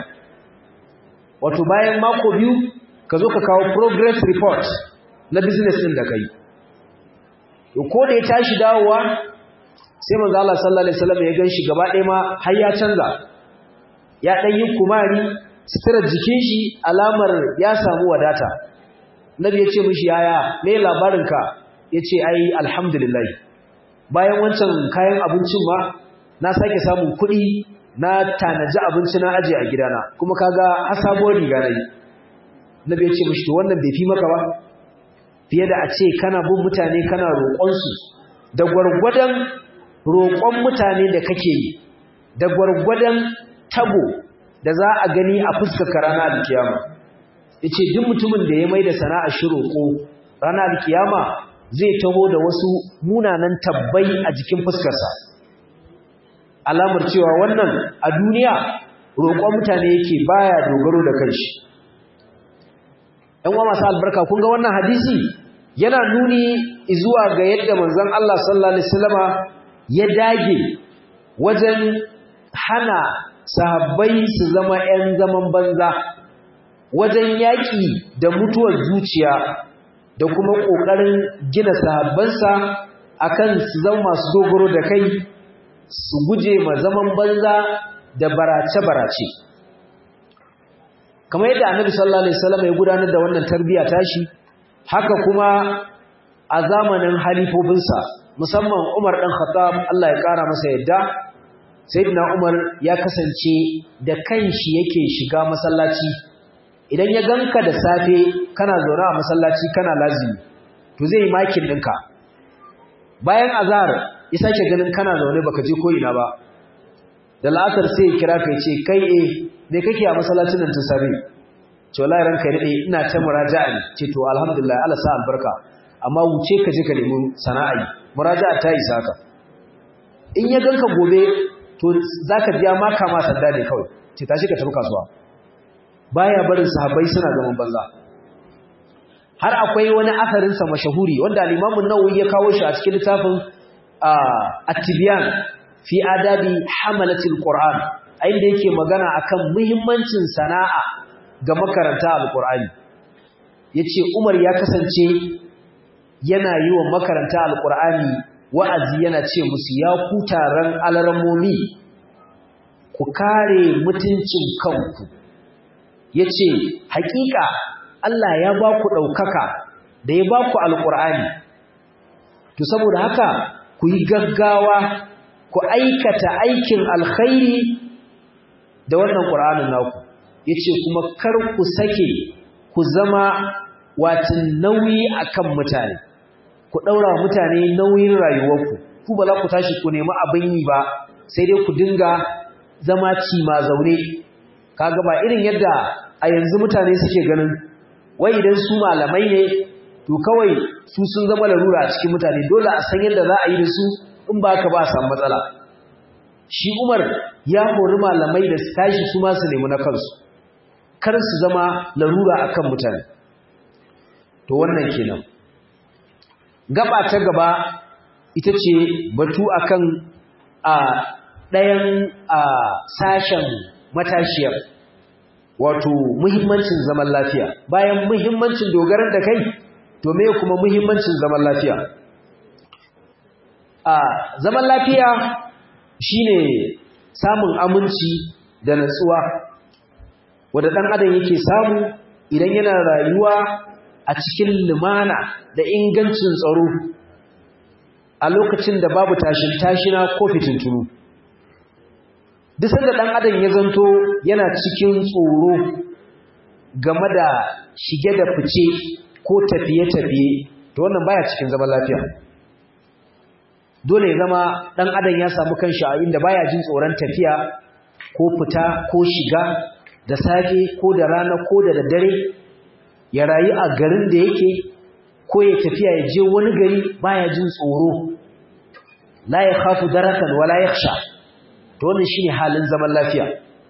wato bayan mako biyu ka zo ka kawo progress report na business ɗin da ka yi ko da ya tashi dawowa sai manzo Allah sallallahu alaihi wasallam ya ganshi gaba ɗaya ma har ya canza ya dan yi kumari sitirar jikin shi alamar ya samu wadata nabi ya ce mishi yaya me labarin ka yace ai alhamdulillah bayan wancan kayan abincin ma na sake samun kuɗi na tanaji abinci na aje a gidana kuma kaga har sabuwar riga nayi nabi ya ce mishi to wannan bai fi maka ba fiye da a ce kana bin mutane kana roƙon su da gwargwadon roƙon mutane da kake yi da gwargwadon tabo da za a gani a fuskar rana alkiyama yace duk mutumin da ya mai da sana'a shi roƙo rana alkiyama zai taho da wasu munanan tabbai a jikin fuskarsa alamar cewa wannan a duniya roƙon mutane yake baya dogaro da kanshi ɗan uwa masu albarka kun ga wannan hadisi yana nuni zuwa ga yadda manzon Allah sallallahu alaihi wasallama ya dage wajen hana sahabbai su zama ‘yan zaman banza wajen yaƙi da mutuwar zuciya da kuma ƙoƙarin gina sahabbansa akan su zama masu dogaro da kai su guje ma zaman banza da barace-barace kamar yadda annabi sallallahu alaihi wasallam ya gudanar da wannan tarbiyya tashi haka kuma a zamanin halifofinsa musamman Umar ɗan Khattab Allah ya ƙara masa yadda Sayyidina Umar ya kasance da kanshi yake shiga masallaci idan ya ganka da safe kana zaune a masallaci kana lazimi to zai yi makin ɗinka bayan azhar ya sake ganin kana zaune baka je ko ina ba da la'asar sai ya kira ka ce kai eh me kake a masallacin nan tun safe to wallahi ranka ya dade ina ta muraja'a ne ce to alhamdulillah Allah sa albarka amma wuce ka je ka nemi sana'a muraja'a ta isa ka in ya ganka gobe to zaka biya maka ma sanda ne kawai ce tashi ka tafi kasuwa baya barin sahabbai suna zaman banza har akwai wani asarin sa mashahuri wanda al-Imam an-Nawawi ya kawo shi a cikin littafin at-Tibyan fi adabi hamalatil Qur'an inda yake magana akan muhimmancin sana'a ga makaranta al-Qur'ani yace Umar ya kasance yana yi wa makaranta alkur'ani wa'azi yana ce musu ya ku taron alarmomi ku kare mutuncin kanku ya ce hakika Allah ya ba ku ɗaukaka da ya ba ku alkur'ani to saboda haka ku yi gaggawa ku aikata aikin alkhairi da wannan ƙur'anin naku ya ce kuma kar ku sake ku zama watin nauyi akan mutane ku ɗaura mutane nauyin rayuwarku ku ba za ku tashi ku nemi abin yi ba sai dai ku dinga zama ci ma zaune kaga ba irin yadda a yanzu mutane suke ganin wai idan su malamai ne to kawai su sun zama larura a cikin mutane dole a san yadda za a yi da su in ba ka ba a samu matsala shi umar ya hori malamai da su tashi su ma su nemi na kansu kar su zama larura akan mutane to wannan kenan gaba ta gaba ita ce batu akan a ɗayan a sashen matashiyar wato muhimmancin zaman lafiya bayan muhimmancin dogarar da kai to me kuma muhimmancin zaman lafiya a zaman lafiya shine samun aminci da natsuwa wanda ɗan adam yake samu idan yana rayuwa a cikin lumana da ingancin tsaro a lokacin da babu tashin tashina ko fitintunu duk sanda dan adam ya zanto yana cikin tsoro game da shige da fice ko tafiye-tafiye to wannan baya cikin zaman lafiya dole ya zama dan adam ya samu kanshi a inda baya jin tsoron tafiya ko fita ko shiga da safe ko da rana ko da daddare ya rayu a garin da yake ko ya tafiya ya je wani gari baya jin tsoro la ya khafu darakan wala yakhsha to wannan shine halin zaman lafiya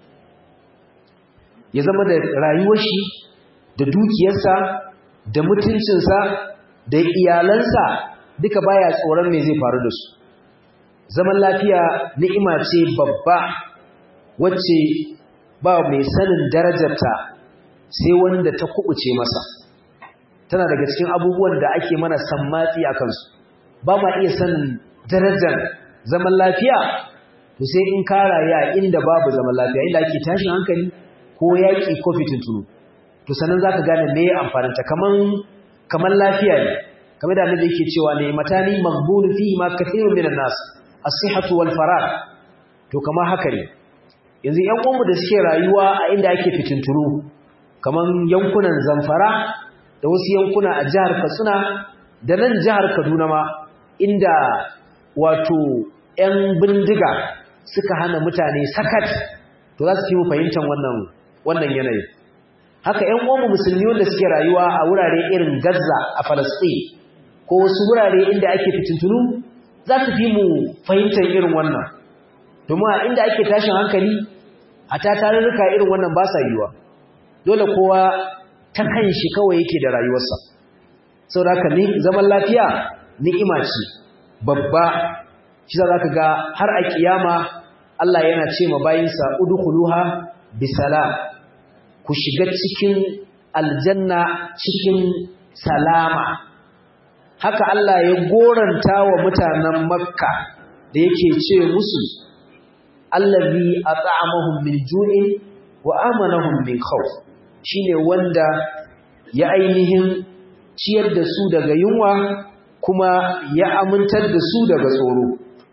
ya zama da rayuwar shi da dukiyarsa da mutuncinsa da iyalansa duka baya tsoron me zai faru da su zaman lafiya ni'ima ce babba wacce ba mai sanin darajarta sai wanda ta kubuce masa tana daga cikin abubuwan da ake mana sammatsi a kansu ba ma iya sanin darajar zaman lafiya to sai in ka rayu a inda babu zaman lafiya inda ake tashin hankali ko yaƙi ko fitintunu to sannan za ka gane me amfaninta kaman kaman lafiya ne kamar da annabi yake cewa ne matani maghbun fihi ma kathirun minan nas as-sihhatu wal farag to kamar haka ne yanzu ƴan uwanmu da suke rayuwa a inda ake fitintunu kaman yankunan Zamfara da wasu yankuna a jihar Katsina da nan jihar Kaduna ma inda wato ƴan bindiga suka hana mutane sakat to za su fi mu fahimtar wannan wannan yanayi haka ƴan uwanmu musulmi wanda suke rayuwa a wurare irin Gaza a Palestine ko wasu wurare inda ake fitintunu za su fi mu fahimtar irin wannan domin a inda ake tashin hankali a ta tarurruka irin wannan ba sa yiwa dole kowa ta kan shi kawai yake da rayuwarsa sau da haka zaman lafiya ni'ima ce babba shi za ka ga har a kiyama Allah yana ce ma bayinsa udkhuluha bisalam ku shiga cikin aljanna cikin salama haka Allah ya goranta wa mutanen Makka da yake ce musu allazi at'amahum min ju'in wa amanahum min khawf shine wanda ya ainihin ciyar da su daga yunwa kuma ya amintar da su daga tsoro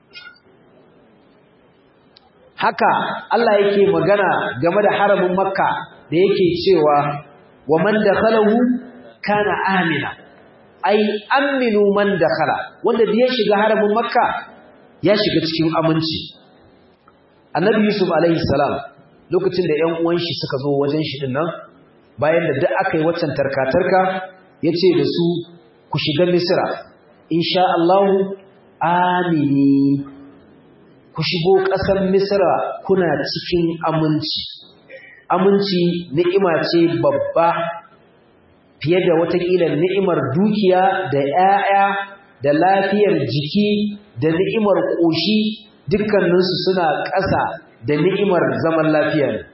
haka Allah yake magana game da haramin Makka da yake cewa wa man dakhalahu kana amina ai aminu man dakhala wanda da ya shiga haramin makka ya shiga cikin aminci annabi yusuf alaihi salam lokacin da ƴan uwan shi suka zo wajen shi din nan bayan da duk aka yi waccan tarkatarka yace da su ku shiga misra insha Allah amini ku shigo ƙasar misra kuna cikin aminci aminci ni'ima ce babba fiye da watakila ni'imar dukiya da ‘ya'ya da lafiyar jiki da ni'imar ƙoshi dukkaninsu suna ƙasa da ni'imar zaman lafiya ne.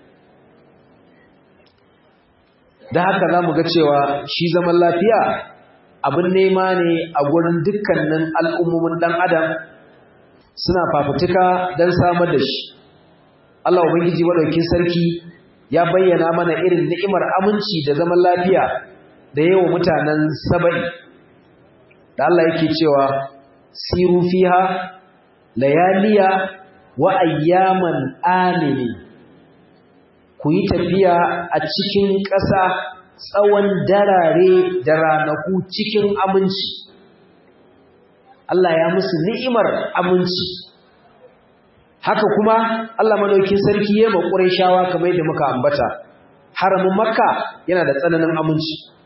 Da haka za mu ga cewa shi zaman lafiya abin nema ne a gurin dukkanin al'ummomin ɗan adam suna fafutuka don samar da shi. Allah Ubangiji maɗaukin sarki ya bayyana mana irin ni'imar aminci da zaman lafiya da yawa mutanen saba'i da Allah yake cewa siru fiha layaliya wa ayyaman amini ku yi tafiya a cikin ƙasa tsawon darare da ranaku cikin aminci Allah ya musu ni'imar aminci haka kuma Allah madaukin sarki ya makurai shawa kamar yadda muka ambata haramin makka yana da tsananin aminci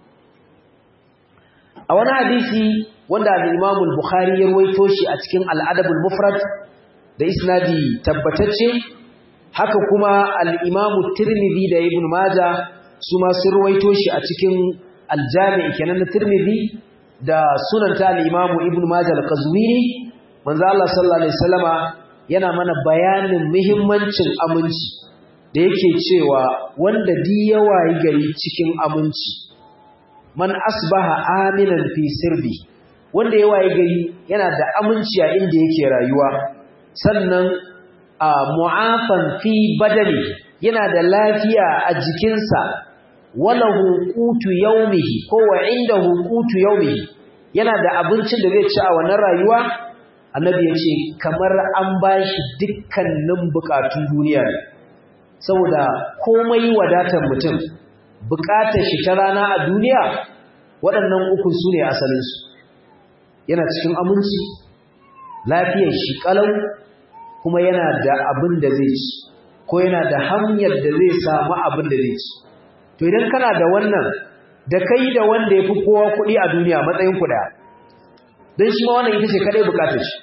a wani hadisi wanda al-Imam al-Bukhari ya rawaito shi a cikin al-Adab al-Mufrad da isnadi tabbatacce haka kuma al-Imam Tirmidhi da Ibn Majah su ma sun rawaito shi a cikin al-Jami' kenan na Tirmidhi da sunan ta al-Imam Ibn Majah al-Qazwini manzo Allah sallallahu alaihi wasallama yana mana bayanin muhimmancin aminci da yake cewa wanda di yawa gari cikin aminci man asbaha aminan fi sirbi wanda ya waye gari yana da aminci a inda yake rayuwa sannan a mu'afan fi badani yana da lafiya a jikinsa walahu qutu yawmihi ko wa indahu qutu yawmihi yana da abincin da zai ci a wannan rayuwa annabi ya ce kamar an bashi dukkanin bukatun duniya ne saboda komai wadatar mutum bukatar shi ta rana a duniya waɗannan uku su ne asalinsu yana cikin aminci lafiyar shi ƙalau kuma yana da abin da zai ci ko yana da hanyar da zai samu abin da zai ci to idan kana da wannan da kai da wanda ya fi kowa kuɗi a duniya matsayin ku ɗaya don shi ma wannan ita ce kaɗai bukatar shi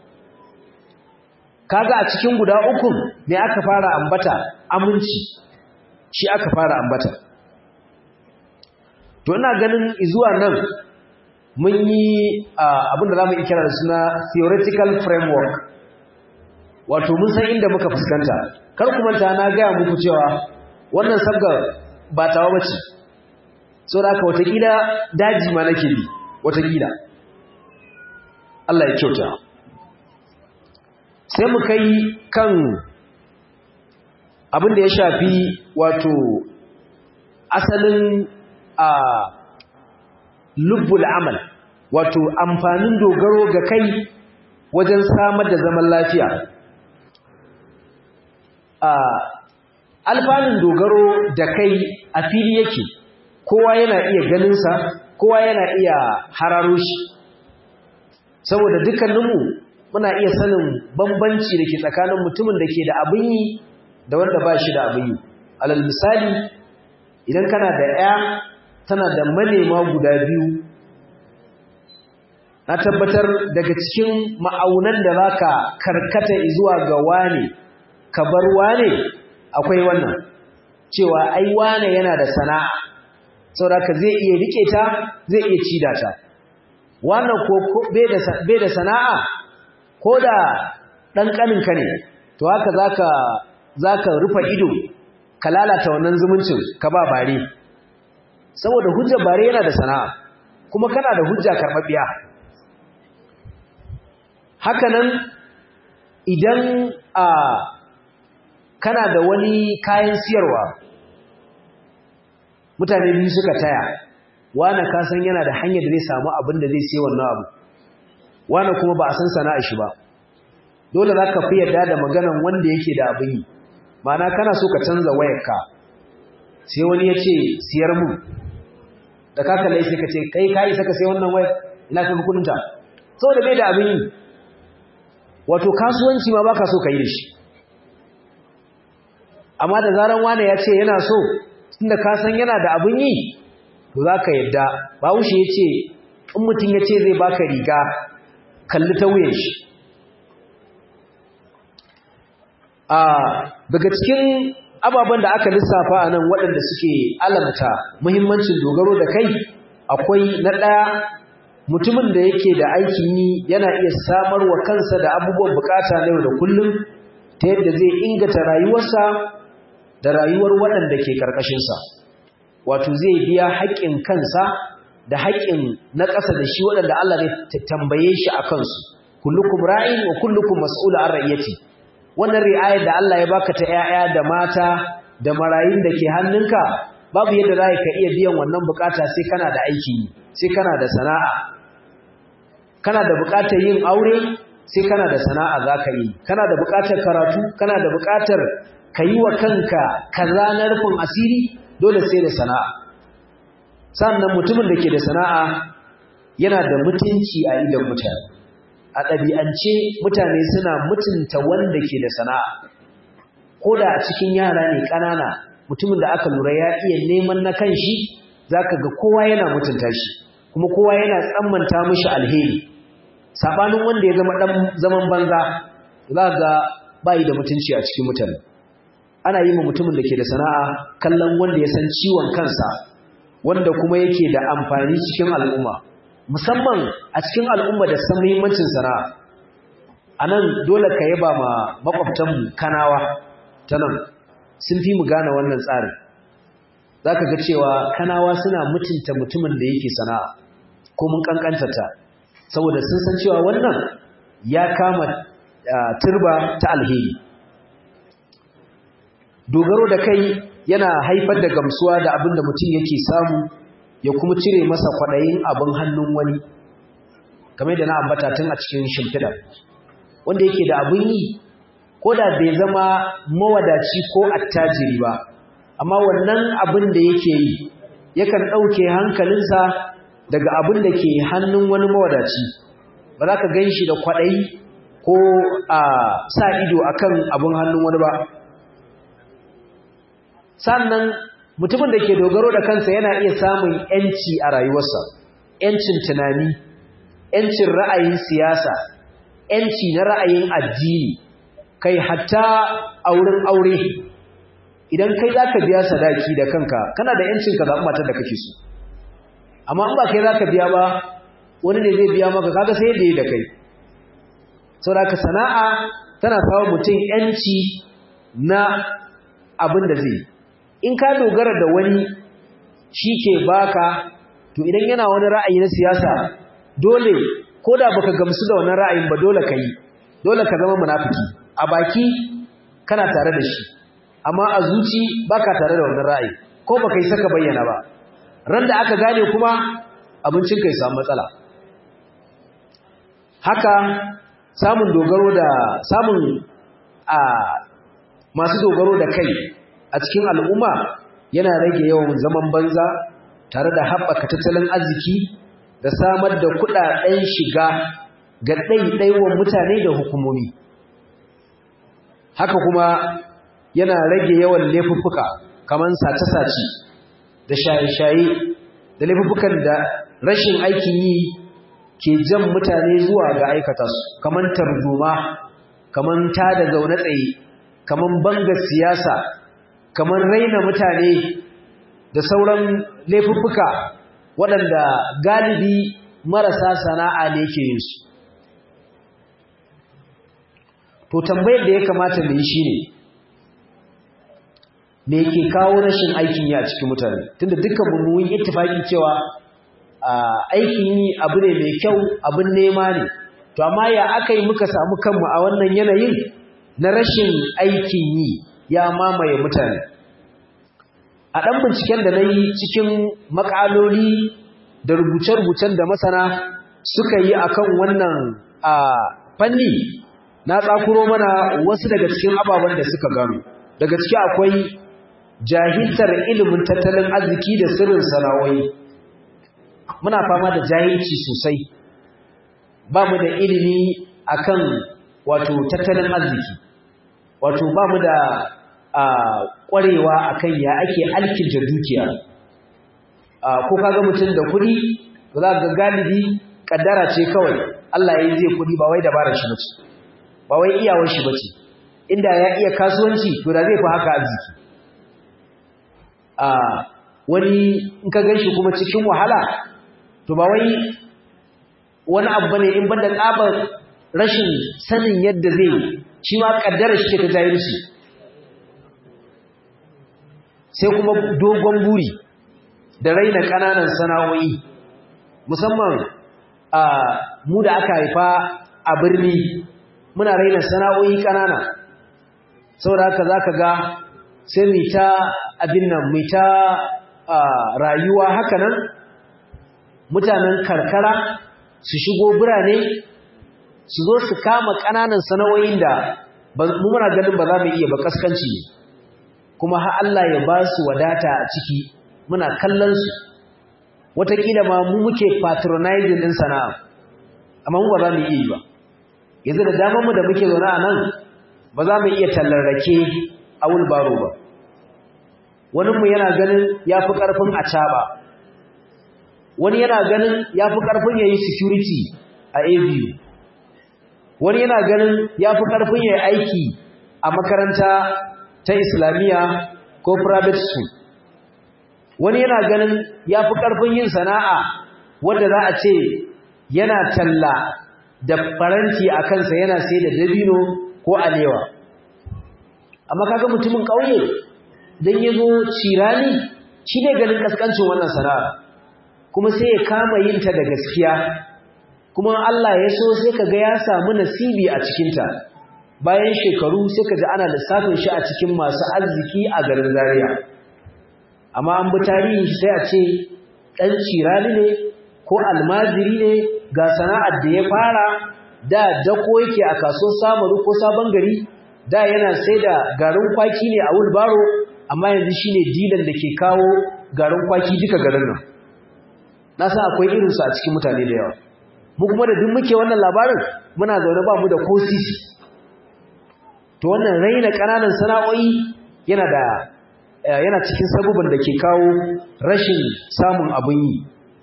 kaga a cikin guda uku ne aka fara ambata aminci shi aka fara ambata to ina ganin zuwa nan mun yi abin da za mu kira da suna theoretical framework wato mun san inda muka fuskanta kar ku manta na gaya muku cewa wannan sabga ba tawa bace so da haka watakila daji ma nake bi watakila Allah ya kyauta sai mu kai kan abin da ya shafi wato asalin a lubbul amal wato amfanin dogaro ga kai wajen samar da zaman lafiya a alfanun dogaro da kai a fili yake kowa yana iya ganinsa kowa yana iya hararo shi saboda dukkaninmu muna iya sanin bambanci da ke tsakanin mutumin da ke da abin yi da wanda ba shi da abin yi alal misali idan kana da ya tana da manema guda biyu na tabbatar daga cikin ma'aunan da za ka karkata zuwa ga wane ka bar wane akwai wannan cewa ai wane yana da sana'a saboda zai iya rike ta zai iya cida ta wannan ko bai da sana'a ko da ɗan ƙaninka ne to haka zaka zaka rufe ido ka lalata wannan zumuncin ka ba bare saboda hujjar bare yana da sana'a kuma kana da hujja karɓaɓɓiya haka nan idan a kana da wani kayan siyarwa mutane biyu suka taya wane ka san yana da hanyar da zai samu abin da zai siya wannan abu wane kuma ba a san sana'a shi ba dole za ka fi yarda da maganan wanda yake da abin yi ma'ana kana so ka canza wayarka sai wani ya ce siyar mu da ka kalle sai ka ce kai ka isa ka sai wannan wayar ina ka kudinta saboda bai da abin yi wato kasuwanci ma baka so ka yi da shi amma da zaran wane ya ce yana so tunda ka san yana da abin yi to za ka yadda bawushe ya ce in mutum ya ce zai baka riga kalli ta wuyan shi a daga cikin ababen da aka lissafa a nan waɗanda suke alamta muhimmancin dogaro da kai akwai na ɗaya mutumin da yake da aikin yi yana iya samar wa kansa da abubuwan bukata na yau da kullum ta yadda zai inganta rayuwarsa da rayuwar waɗanda ke ƙarƙashinsa wato zai biya haƙƙin kansa da haƙƙin na ƙasa da shi waɗanda Allah ne tambaye shi a kansu kullukum ra'in wa kullukum mas'ul an ra'iyati wannan ri'ayar da Allah ya baka ta ƴaƴa da mata da marayun da ke hannunka babu yadda za ka iya biyan wannan bukata sai kana da aiki sai kana da sana'a kana da bukatar yin aure sai kana da sana'a za ka yi kana da bukatar karatu kana da bukatar ka yi wa kanka kaza na rufin asiri dole sai da sana'a sannan mutumin da ke da sana'a yana da mutunci a idan mutane a ɗabi'ance mutane suna mutunta wanda ke da sana'a ko da a cikin yara ne ƙanana mutumin da aka lura ya iya neman na kan shi za ka ga kowa yana mutunta shi kuma kowa yana tsammanta mishi alheri saɓanin wanda ya zama ɗan zaman banza za ga bayi da mutunci a cikin mutane ana yi ma mutumin da ke da sana'a kallon wanda ya san ciwon kansa wanda kuma yake da amfani cikin al'umma musamman a cikin al'umma da san muhimmancin sana'a a nan dole ka yaba ma makwabtanmu kanawa ta nan sun fi mu gane wannan tsarin za ka ga cewa kanawa suna mutunta mutumin da yake sana'a ko mun kankantata saboda sun san cewa wannan ya kama turba ta alheri dogaro da kai yana haifar da gamsuwa da abin da mutum yake samu ya kuma cire masa kwaɗayin abin hannun wani kamar da na ambata tun a cikin shimfiɗa wanda yake da abin yi ko da bai zama mawadaci ko attajiri ba amma wannan abin da yake yi yakan ɗauke hankalinsa daga abin da ke hannun wani mawadaci ba za ka gan shi da kwaɗayi ko a sa ido akan abin hannun wani ba sannan mutumin da ke dogaro da kansa yana iya samun ‘yanci a rayuwarsa ‘yancin tunani ‘yancin ra'ayin siyasa ‘yanci na ra'ayin addini kai hatta a wurin aure idan kai za ka biya sadaki da kanka kana da ‘yancin ka zaɓi matar da kake so amma in ba kai za ka biya ba wani ne zai biya maka kaga sai da yi da kai saboda ka sana'a tana kawo mutum yanci na abin da zai in ka dogara da wani shi ke baka to idan yana wani ra'ayi na siyasa dole ko da baka gamsu da wannan ra'ayin ba dole ka yi dole ka zama munafiki a baki kana tare da shi amma a zuci baka tare da wannan ra'ayi ko baka yi saka bayyana ba ran da aka gane kuma abincin kai samu matsala haka samun dogaro da samun a masu dogaro da kai a cikin al'umma yana rage yawan zaman banza tare da haɓaka tattalin arziki da samar da kuɗaɗen shiga ga ɗaiɗaiwan mutane da hukumomi haka kuma yana rage yawan laifuffuka kamar sace-sace da shaye-shaye da laifuffukan da rashin aikin yi ke jan mutane zuwa ga aikata su kamar tarzoma kamar tada zaune tsaye kamar banga siyasa kamar raina mutane da sauran laifuffuka waɗanda galibi marasa sana'a ne ke yin su to tambayar da ya kamata mu yi shine me yake kawo rashin aikin yi a cikin mutane tunda dukkan mu mun ittifaki cewa aikin yi abu ne mai kyau abin nema ne to amma ya aka yi muka samu kanmu a wannan yanayin na rashin aikin yi ya mamaye mutane a ɗan binciken da na yi cikin makaloli da rubuce-rubucen da masana suka yi akan wannan fanni na tsakuro mana wasu daga cikin ababen da suka gano daga ciki akwai jahiltar ilimin tattalin arziki da sirrin sana'o'i muna fama da jahilci sosai ba mu da ilimi akan wato tattalin arziki wato ba mu da ƙwarewa akan ya ake alkinta dukiya ko kaga mutum da kuɗi za ga galibi kaddara ce kawai Allah ya yi zai kuɗi ba wai dabarar shi bace ba wai iyawar shi bace inda ya iya kasuwanci to da zai fi haka arziki a wani in ka ganshi kuma cikin wahala to ba wai wani abu bane in banda tsabar rashin sanin yadda zai shi ma kaddara shi ta jahilci sai kuma dogon buri da raina kananan sana'o'i musamman a mu da aka haifa a birni muna raina sana'o'i kanana saboda haka zaka ga sai mu ta abin nan mu ta rayuwa haka nan mutanen karkara su shigo birane su zo su kama kananan sana'o'in da mu muna ganin ba za mu iya ba kaskanci ne kuma har Allah ya ba su wadata a ciki muna kallon su wataƙila ma mu muke patronizing din sana'a amma mu ba za mu iya yi ba yanzu da damar mu da muke zaune a nan ba za mu iya tallar rake a wulbaro ba wani mu yana ganin ya fi ƙarfin a caɓa wani yana ganin ya fi ƙarfin ya yi security a abu wani yana ganin ya fi ƙarfin ya yi aiki a makaranta ta islamiyya ko private school wani yana ganin ya fi ƙarfin yin sana'a wadda za a ce yana talla da faranti a kansa yana sai da dabino ko alewa amma kaga mutumin ƙauye don ya zo cirani shi ne ganin ƙasƙancin wannan sana'a kuma sai ya kama yin ta da gaskiya kuma Allah ya so sai kaga ya samu nasibi a cikinta bayan shekaru sai ka ji ana lissafin shi a cikin masu arziki a garin Zaria amma an bi tarihin shi sai a ce ɗan cirani ne ko almajiri ne ga sana'ar da ya fara da dako yake a kaso samaru ko sabon gari da yana sai da garin kwaki ne a wulbaro amma yanzu shine dilan da ke kawo garin kwaki duka garin nan na san akwai irinsu a cikin mutane da yawa mu kuma da duk muke wannan labarin muna zaune ba mu da ko sisi to wannan raina ƙananan sana'o'i yana da yana cikin sabubban da ke kawo rashin samun abin yi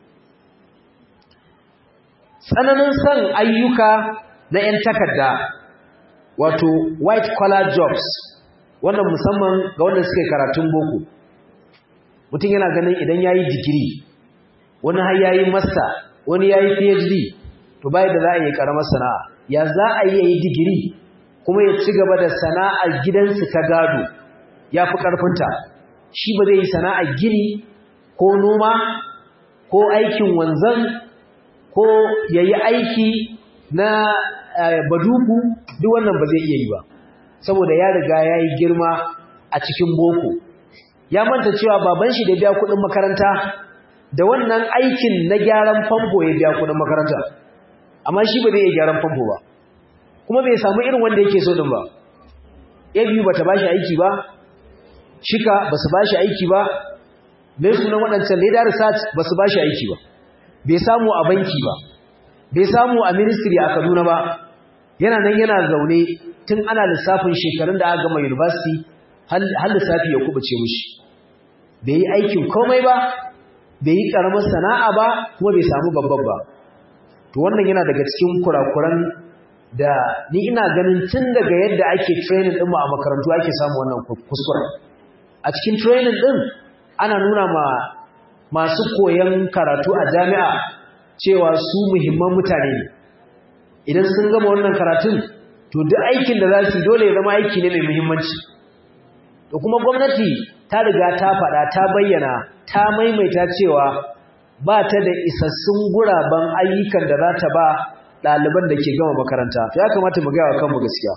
tsananin son ayyuka na 'yan takarda wato white collar jobs wannan musamman ga wanda suke karatun boko mutum yana ganin idan ya yi digiri wani har ya yi master wani ya yi phd to bai da za a yi karamar sana'a ya za a yi yi digiri kuma ya ci gaba da sana'ar gidansu ta gado ya fi ƙarfinta shi ba zai yi sana'ar gini ko noma ko aikin wanzan ko ya yi aiki na baduku duk wannan ba zai iya yi ba saboda ya riga ya yi girma a cikin boko ya manta cewa baban shi da biya kuɗin makaranta da wannan aikin na gyaran famfo ya biya kuɗin makaranta amma shi ba zai iya gyaran famfo ba kuma bai samu irin wanda yake so din ba ya biyu bata bashi aiki ba shika basu bashi aiki ba mai sunan waɗancan leader research basu bashi aiki ba bai samu a banki ba bai samu a ministry a Kaduna ba yana nan yana zaune tun ana lissafin shekarun da aka gama university har lissafi ya kubuce mishi bai yi aikin komai ba bai yi karamar sana'a ba kuma bai samu babban ba to wannan yana daga cikin kurakuran da ni ina ganin tun daga yadda ake training din mu a makarantu ake samu wannan kuskure a cikin training din ana nuna ma masu koyon karatu a jami'a cewa su muhimman mutane ne idan sun gama wannan karatun to duk aikin da za su dole ya zama aiki ne mai muhimmanci to kuma gwamnati ta riga ta faɗa ta bayyana ta maimaita cewa ba ta da isassun guraben ayyukan da za ta ba ɗaliban da ke gama makaranta ya kamata mu gaya wa kanmu gaskiya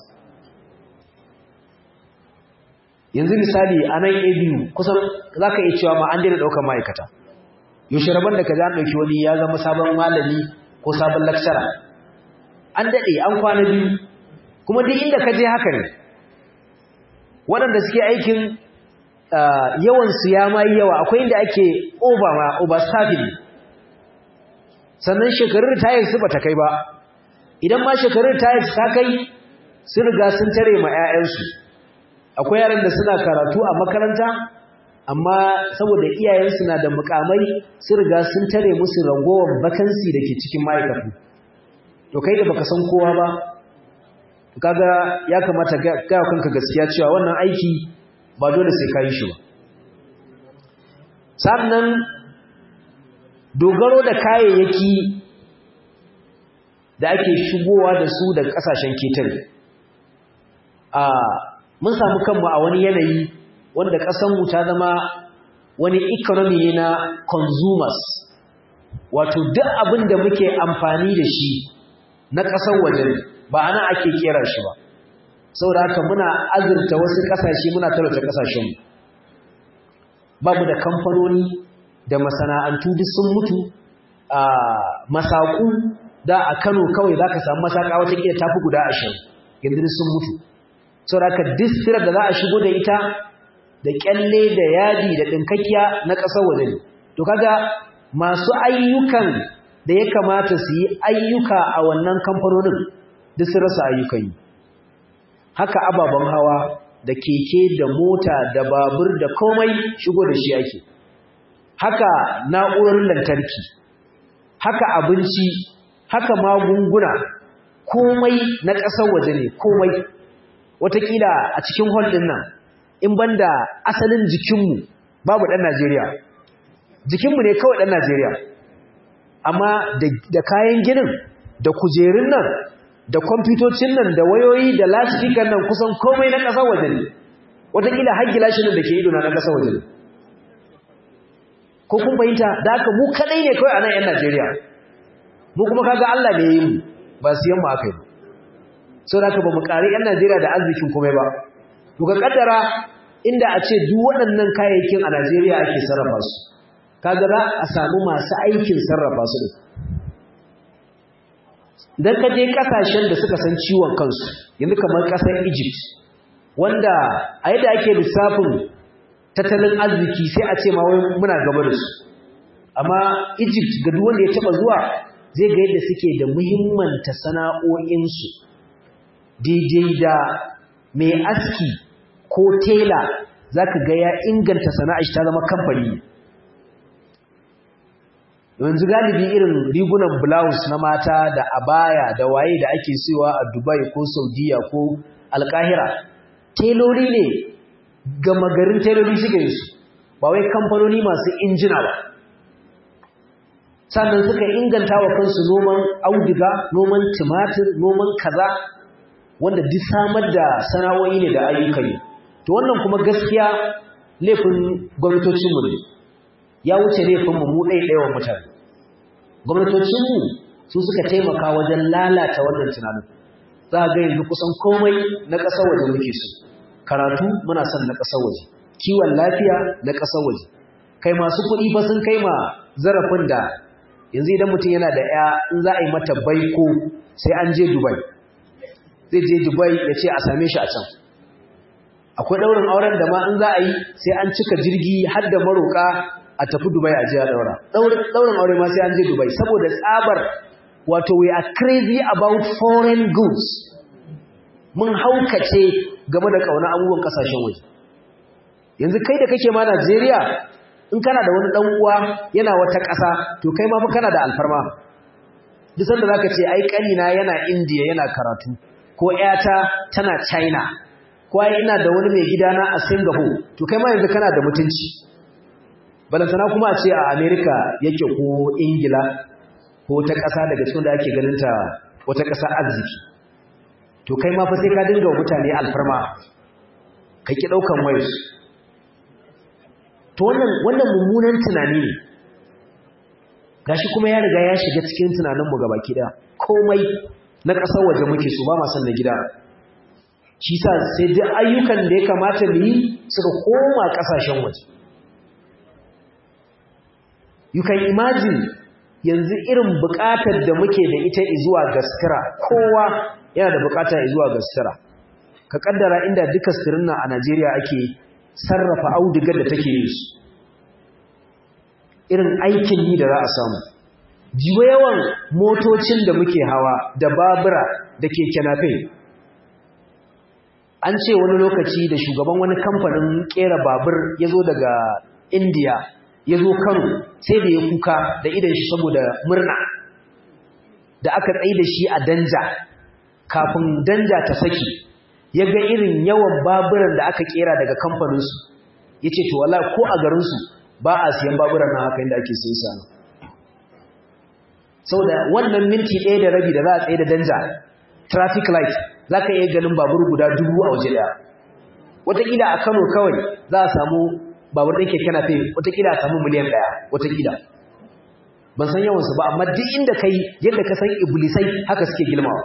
yanzu misali a nan abu kusan za ka iya cewa ma an daina ɗaukar ma'aikata yaushe rabon da ka za ɗauki wani ya zama sabon malami ko sabon lakcara an daɗe an kwana biyu kuma duk inda ka je haka ne waɗanda suke aikin yawansu ya ma yi yawa akwai inda ake over ma overstaffing sannan shekarun ritayar su bata kai ba idan ma shekarun ritayar ta kai sun riga sun tare ma 'ya'yansu akwai yaran da suna karatu a makaranta amma saboda iyayensu na da mukamai sun riga sun tare musu rangowar vacancy da ke cikin ma'aikatu to kai da baka san kowa ba kaga ya kamata ga kanka gaskiya cewa wannan aiki ba dole sai ka yi shi ba sannan dogaro da kayayyaki da ake shigowa da su daga kasashen ketare a mun samu kanmu a wani yanayi wanda ƙasanmu ta zama wani economy ne na consumers wato duk abin da muke amfani da shi na ƙasar waje ba ana ake kera shi ba saboda haka muna azurta wasu ƙasashe muna talauta ƙasashenmu ba mu da kamfanoni da masana'antu duk sun mutu a masaku da a Kano kawai zaka samu masaka wata kila tafi guda 20 yanzu sun mutu saboda haka distirar da za a shigo da ita da kyalle da yadi da dinkakkiya na ƙasar waje ne to kaga masu ayyukan da ya kamata su yi ayyuka a wannan kamfanonin duk sun rasa ayyukan yi haka ababen hawa da keke da mota da babur da komai shigo da shi ake haka na'urar lantarki haka abinci haka magunguna komai na ƙasar waje ne komai watakila a cikin hall din nan in banda asalin jikinmu babu ɗan Najeriya jikinmu ne kawai ɗan Najeriya amma da kayan ginin da kujerun nan da kwamfutocin nan da wayoyi da lasifikan nan kusan komai na ƙasar waje ne watakila har gilashin nan da ke idona na ƙasar waje ne ko kun fahimta da haka mu kadai ne kawai a nan 'yan Najeriya mu kuma kaga Allah ne yi mu ba siyan mu aka yi sau da ba mu ƙari 'yan Najeriya da arzikin komai ba to ka kaddara inda a ce duk waɗannan kayayyakin a Najeriya ake sarrafa su kaga za a samu masu aikin sarrafa su din dan ka je kasashen da suka san ciwon kansu yanzu kamar ƙasar Egypt wanda a yadda ake lissafin tattalin arziki sai a ce ma wai muna gaba da su amma Egypt ga duk wanda ya taba zuwa zai ga yadda suke da muhimmanta sana'o'insu daidai da mai aski ko tela zaka ga ya inganta sana'ar shi ta zama kamfani yanzu galibi irin rigunan blouse na mata da abaya da waye da ake siyowa a Dubai ko Saudiya ko Alkahira telori ne gama garin teloli suka yi su ba wai kamfanoni masu injina ba sannan suka inganta wa kansu noman auduga noman tumatir noman kaza wanda duk samar da sana'o'i ne da ayyukan yi to wannan kuma gaskiya laifin gwamnatocinmu ne ya wuce laifin mu ɗaiɗaiwa mutane gwamnatocinmu su suka taimaka wajen lalata wannan tunanin za ga yanzu kusan komai na ƙasar waje muke so karatu muna son na ƙasar waje kiwon lafiya na ƙasar waje kai masu kuɗi fa sun kai ma zarafin da yanzu idan mutum yana da ya in za a yi mata baiko sai an je dubai zai je dubai ya ce a same shi a can akwai ɗaurin auren da ma in za a yi sai an cika jirgi har da maroƙa a tafi dubai a je a ɗaura ɗaurin aure ma sai an je dubai saboda tsabar wato we are crazy about foreign goods mun haukace game da ƙauna abubuwan ƙasashen waje yanzu kai da kake ma Najeriya in kana da wani dan uwa yana wata ƙasa to kai ma fa kana da alfarma duk sanda zaka ce ai kanina yana India yana karatu ko ƴata tana China ko ai ina da wani mai gidana a Singapore to kai ma yanzu kana da mutunci balantana kuma a ce a America yake ko Ingila ko ta ƙasa daga cikin da ake ganin ta wata ƙasa arziki to kai ma fa sai ka dinga wa mutane alfarma ka ki daukan wayarsu to wannan wannan mummunan tunani ne gashi kuma ya riga ya shiga cikin tunaninmu gaba kida komai na ƙasar waje muke so ba ma san na gida shi sa sai duk ayyukan da ya kamata mu yi suka koma ƙasashen waje you can imagine yanzu irin buƙatar da muke da ita zuwa gaskira kowa yana da buƙata zuwa gaskira ka kaddara inda duka sirrin a Najeriya ake sarrafa audigar da take yi su irin aikin yi da za a samu jiwa yawan motocin da muke hawa da babura da keke nafe an ce wani lokaci da shugaban wani kamfanin kera babur ya zo daga indiya ya zo kano sai da ya kuka da idan shi saboda murna da aka tsaye da shi a danja kafin danja ta saki ya ga irin yawan baburan da aka kera daga kamfaninsu ya ce to wala ko a garinsu ba a siyan baburan na haka inda ake siyan sa saboda wannan minti ɗaya da rabi da za a tsaye da danja traffic light za ka iya ganin babur guda dubu a waje ɗaya wataƙila a kano kawai za a samu babur ɗin keke nafe wataƙila a samu miliyan ɗaya wataƙila ban san yawansu ba amma duk inda kai yadda ka san iblisai haka suke girmawa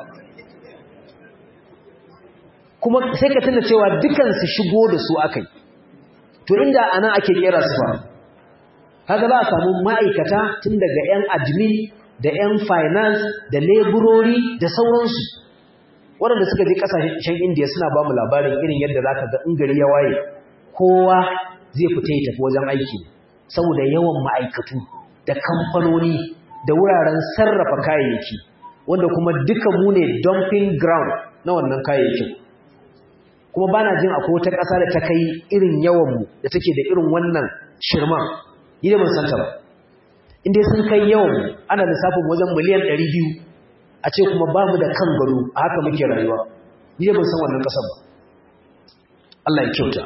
kuma sai ka tuna cewa dukansu shigo da su akai to inda anan ake kera su ba kaga za a samu ma'aikata tun daga 'yan admin da 'yan finance da leburori da sauransu waɗanda suka je ƙasashen indiya suna ba mu labarin irin yadda za ka ga in gari ya waye kowa zai fita ya tafi wajen aiki saboda yawan ma'aikatu da kamfanoni da wuraren sarrafa kayayyaki wanda kuma duka mu ne dumping ground na wannan kayayyakin kuma ba na jin akwai wata ƙasa da ta kai irin yawanmu da take da irin wannan shirman ni da ban santa ba inda sun kai yawanmu ana lissafin wajen miliyan ɗari biyu a ce kuma ba mu da kan gado a haka muke rayuwa ni da ban san wannan ƙasar ba Allah ya kyauta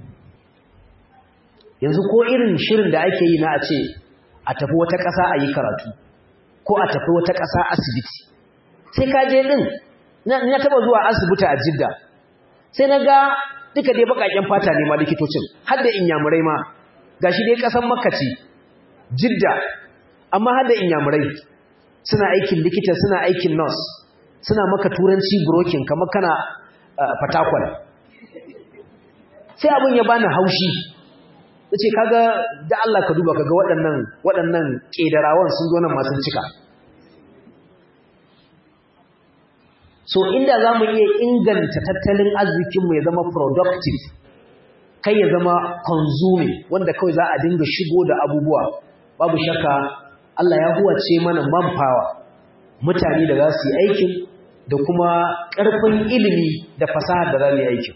yanzu ko irin shirin da ake yi na a ce a tafi wata ƙasa a yi karatu ko a tafi wata ƙasa asibiti sai ka je ɗin na taɓa zuwa asibiti a jidda sai na ga duka dai bakaken fata ne ma likitocin har da inyamurai ma gashi dai kasan makkaci jidda amma har da inyamurai suna aikin likita suna aikin nurse suna maka turanci brokin kamar kana fatakwal sai abin ya bani haushi nace kaga da Allah ka duba kaga waɗannan waɗannan kedarawan sun zo nan masu cika so inda za mu iya inganta tattalin arzikinmu ya zama productive kai ya zama consuming wanda kawai za a dinga shigo da abubuwa babu shakka Allah ya huwace mana manpower mutane da za su yi aikin da kuma ƙarfin ilimi da fasaha da za mu yi aikin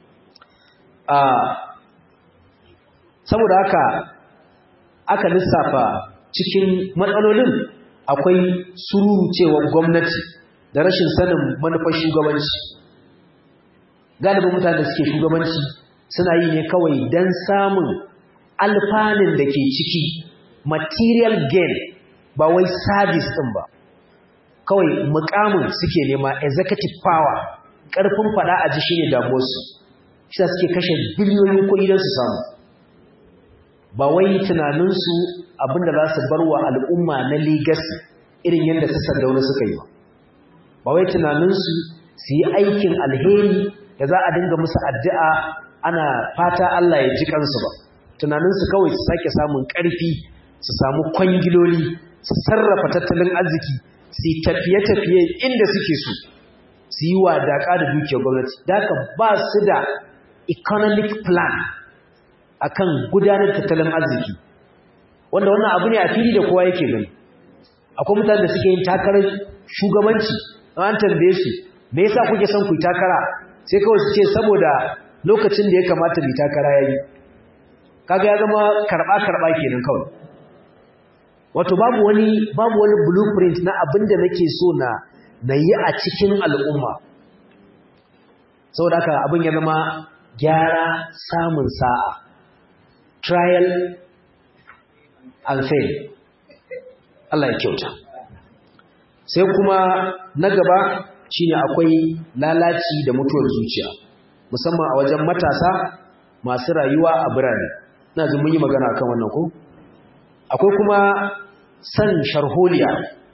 saboda haka aka lissafa cikin matsalolin akwai sururucewar gwamnati da rashin sanin manufar shugabanci galibin mutane da suke shugabanci suna yi ne kawai don samun alfanin da ke ciki material gain ba wai service ɗin ba kawai mukamin suke nema executive power ƙarfin faɗa a ji shi ne damuwarsu shi suke kashe biliyoyin kuɗi don su samu ba wai tunaninsu abinda za su bar wa al'umma na legacy irin yadda su sandauna suka yi ba ba wai tunaninsu su yi aikin alheri da za a dinga musu addu'a ana fata Allah ya ji kansu ba tunaninsu kawai su sake samun ƙarfi su samu kwangiloli su sarrafa tattalin arziki su tafiye-tafiye inda suke so su yi wadaƙa da dukiyar gwamnati da haka ba su da economic plan akan gudanar tattalin arziki wanda wannan abu ne a fili da kowa yake gani akwai mutane da suke yin takarar shugabanci an tambaye su me yasa kuke son ku yi takara sai kawai su ce saboda lokacin da ya kamata mu takara yayi kaga ya zama karba karba kenan kawai wato babu wani babu wani blueprint na abinda nake so na na yi a cikin al'umma saboda haka abin ya zama gyara samun sa'a trial and fail Allah ya kyauta sai kuma na gaba shine akwai lalaci da mutuwar zuciya musamman a wajen matasa masu rayuwa a birane ina jin mun yi magana akan wannan ko akwai kuma san sharholiya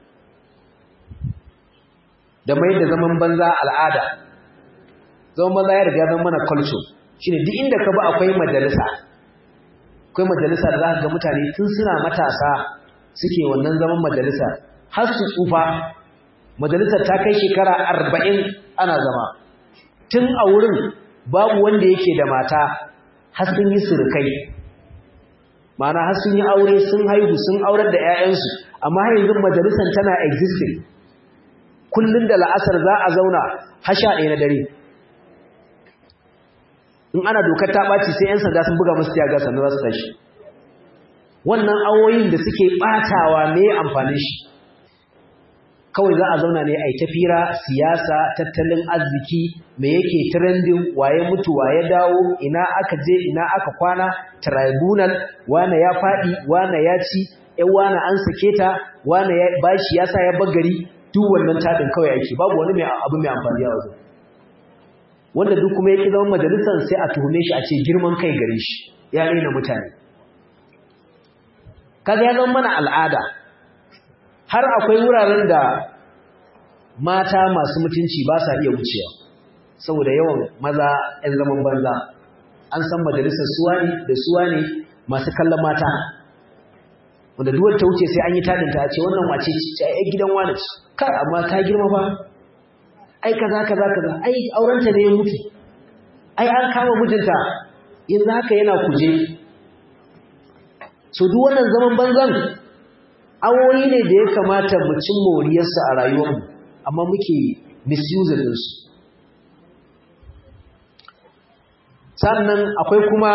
da mai da zaman banza al'ada zaman banza ya riga zama mana culture shine duk inda ka ba akwai majalisa akwai majalisa da za ka ga mutane tun suna matasa suke wannan zaman majalisa har su tsufa majalisar ta kai shekara arba'in ana zama tun a wurin babu wanda yake da mata har sun yi surukai ma'ana har sun yi aure sun haihu sun aurar da 'ya'yansu amma har yanzu majalisar tana existing kullum da la'asar za a zauna har sha ɗaya na dare in ana dokar ta ɓaci sai 'yan sanda sun buga musu tiyaga sannan za su tashi wannan awoyin da suke ɓatawa ne amfanin shi kawai za a zauna ne a yi tafira siyasa tattalin arziki me yake trending waye mutu waye dawo ina aka je ina aka kwana tribunal wane ya faɗi wane ya ci ƴan wane an sake ta wane ya bashi ya sa ya bagari duk wannan taɗin kawai ake babu wani mai abu mai amfani a wajen wanda duk kuma yake zama majalisar sai a tuhume shi a ce girman kai gare shi ya raina mutane kaga ya zama mana al'ada har akwai wuraren da mata masu mutunci ba sa iya wucewa saboda yawan maza 'yan zaman banza an san majalisar suwa ne da suwa ne masu kallon mata wanda duwar ta wuce sai an yi tadinta a ce wannan wace ce ai gidan wani ce kai amma ta girma ba ai kaza kaza kaza ai aurenta ne ya mutu ai an kama mijinta yanzu haka yana kuje so duk wannan zaman banzan awoyi ne da ya kamata mu cin moriyarsa a rayuwarmu amma muke misuse ɗinsu sannan akwai kuma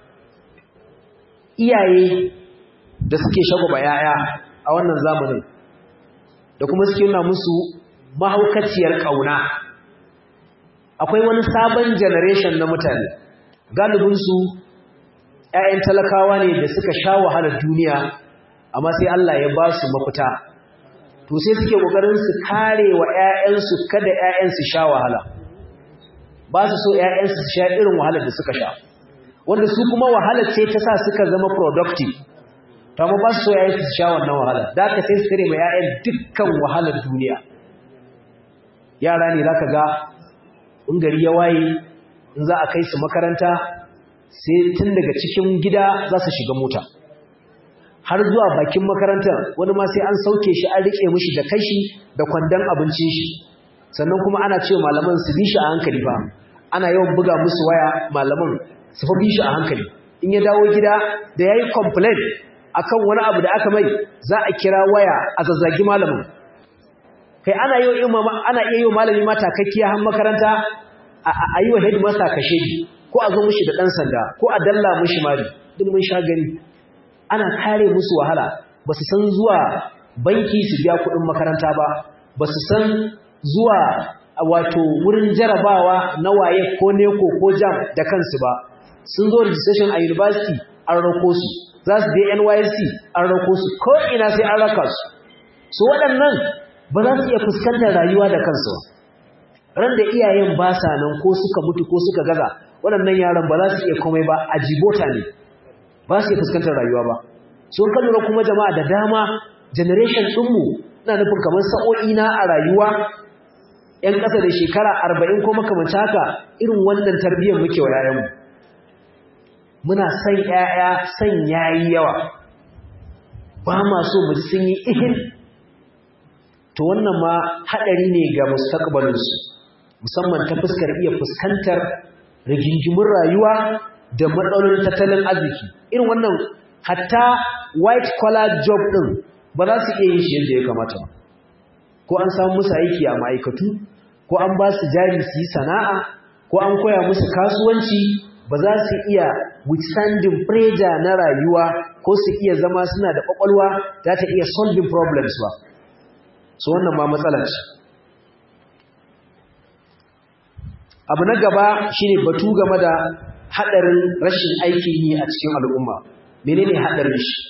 iyaye da suke shagwaba yaya a wannan zamanin da kuma suke nuna musu mahaukaciyar ƙauna akwai wani sabon generation na mutane galibinsu ‘ya'yan talakawa ne da suka sha wahalar duniya amma sai Allah ya ba su mafita to sai suke kokarin su kare wa ƴaƴansu kada ƴaƴansu sha wahala ba su so ƴaƴansu su sha irin wahalar da suka sha wanda su kuma wahalar ce ta sa suka zama productive to amma ba su so ƴaƴansu su sha wannan wahala da haka sai su tare ma ƴaƴan dukkan wahalar duniya yara ne zaka ga in gari ya waye in za a kai su makaranta sai tun daga cikin gida za su shiga mota har zuwa bakin makarantar wani ma sai an sauke shi an rike mishi da kashi da kwandon abincin shi sannan kuma ana cewa malaman su bi shi a hankali ba ana yawan buga musu waya malaman su fa bi shi a hankali in ya dawo gida da yayi complain akan wani abu da aka mai za a kira waya a zazzagi malamin kai ana yi wa ana iya yi malami ma takakkiya har makaranta a yi wa headmaster kashe ko a zo mishi da dan sanda ko a dalla mishi mari duk mun sha gani ana kare musu wahala ba su san zuwa banki su biya kuɗin makaranta ba ba su san zuwa wato wurin jarabawa na waye ko neko ko jam da kansu ba sun zo registration a university an rako su za su je NYSC an rako su ko ina sai an raka su su waɗannan ba za su iya fuskantar rayuwa da kansu ran da iyayen ba sa nan ko suka mutu ko suka gaza waɗannan yaran ba za su iya komai ba a jibota ne ba su iya fuskantar rayuwa ba so ka lura kuma jama'a da dama generation ɗinmu ina nufin kamar sa'o'i na a rayuwa ‘yan ƙasa da shekara arba'in ko makamanta haka irin wannan tarbiyyar muke wa ‘ya'yanmu muna son ‘ya'ya son yayi yawa ba ma so mu ji sun yi ihin to wannan ma haɗari ne ga mustaqbalinsu musamman ta fuskar iya fuskantar rigingimun rayuwa da matsalolin tattalin arziki irin wannan hatta white collar job ɗin ba za su iya yin shi yadda ya kamata ba ko an samu musu aiki a ma'aikatu ko an ba su jari su yi sana'a ko an koya musu kasuwanci ba za su iya withstanding pressure na rayuwa ko su iya zama suna da kwakwalwa za ta iya solving problems ba so wannan ma matsala ce abu na gaba shine batu game da hadarin rashin aikin yi a cikin al'umma menene hadarin shi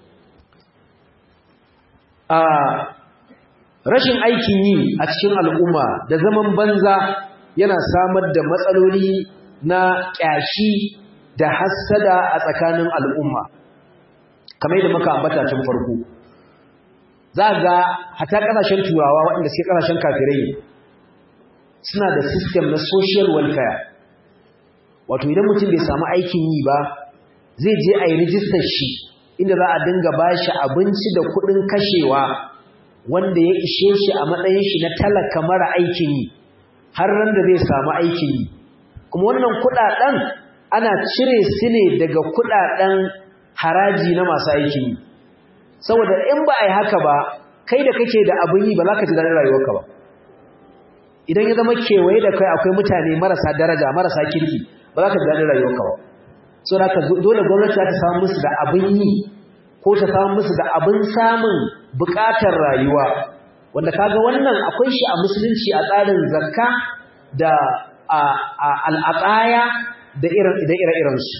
a rashin aikin yi a cikin al'umma da zaman banza yana samar da matsaloli na ƙyashi da hassada a tsakanin al'umma kamar yadda muka ambata tun farko za ga hata ƙasashen turawa waɗanda suke ƙasashen kafirai suna da system na social welfare wato idan mutum bai samu aikin yi ba zai je a yi rijistar shi inda za a dinga ba shi abinci da kuɗin kashewa wanda ya ishe shi a matsayin shi na talaka mara aikin yi har ran da zai samu aikin yi kuma wannan kuɗaɗen ana cire su ne daga kuɗaɗen haraji na masu aikin yi saboda in ba a yi haka ba kai da kake da abin yi ba za ka ji daɗin rayuwarka ba idan ya zama kewaye da kai akwai mutane marasa daraja marasa kirki ba za ka ji daɗin rayuwarka ba so da ka dole gwamnati za ta samu musu da abin yi ko ta samu musu da abin samun buƙatar rayuwa wanda kaga wannan akwai shi a musulunci a tsarin zakka da al'aqaya da ire-irensu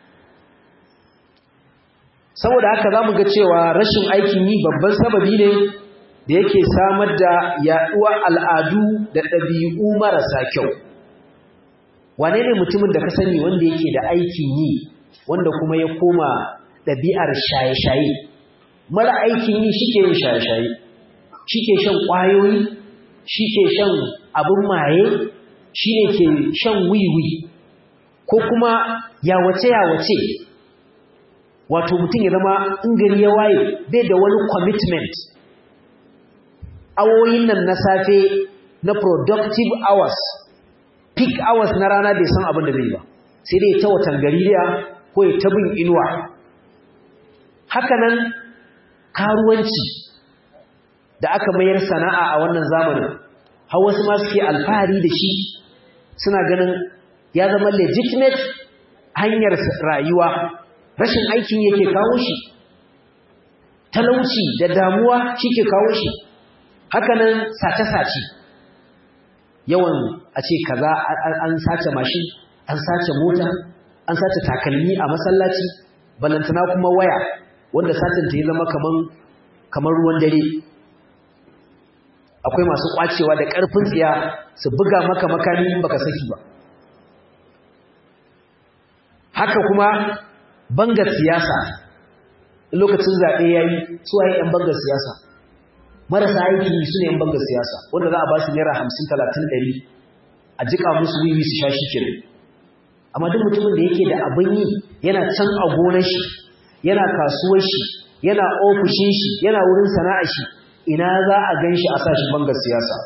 saboda haka za mu ga cewa rashin aikin yi babban sababi ne da yake samar da yaɗuwar al'adu da ɗabi'u marasa kyau wane ne mutumin da ka sani wanda yake da aikin yi wanda kuma ya koma ɗabi'ar shaye-shaye mara aikin yi shi ke yin shaye-shaye shi ke shan ƙwayoyi shi ke shan abin maye shi ne ke shan wiwi ko kuma yawace-yawace wato mutum ya zama in gari ya waye bai da wani commitment awoyin nan na safe na productive hours peak hours na rana bai san abin da zai ba sai dai ta watan gariya ko ya ta bin inuwa hakanan karuwanci da aka mayar sana'a a wannan zamanin har wasu ma suke alfahari da shi suna ganin ya zama legitimate hanyar rayuwa rashin aikin yake kawo shi talauci da damuwa shi ke kawo shi hakanan sace-sace yawan a ce kaza an sace mashin an sace mota an sace takalmi a masallaci balantana kuma waya wanda satin ta yi zama kaman kamar ruwan dare akwai masu kwacewa da ƙarfin tsiya su buga maka makami in baka saki ba haka kuma bangar siyasa lokacin zaɓe ya yi su waye ‘yan bangar siyasa marasa aiki su ne ‘yan bangar siyasa wanda za a ba su naira hamsin talatin ɗari a jiƙa musu wiwi su sha shi kiri amma duk mutumin da yake da abin yi yana can a gonar shi yana kasuwar shi yana ofishin shi yana wurin sana'ar shi ina za a gan shi a sa shi bangar siyasa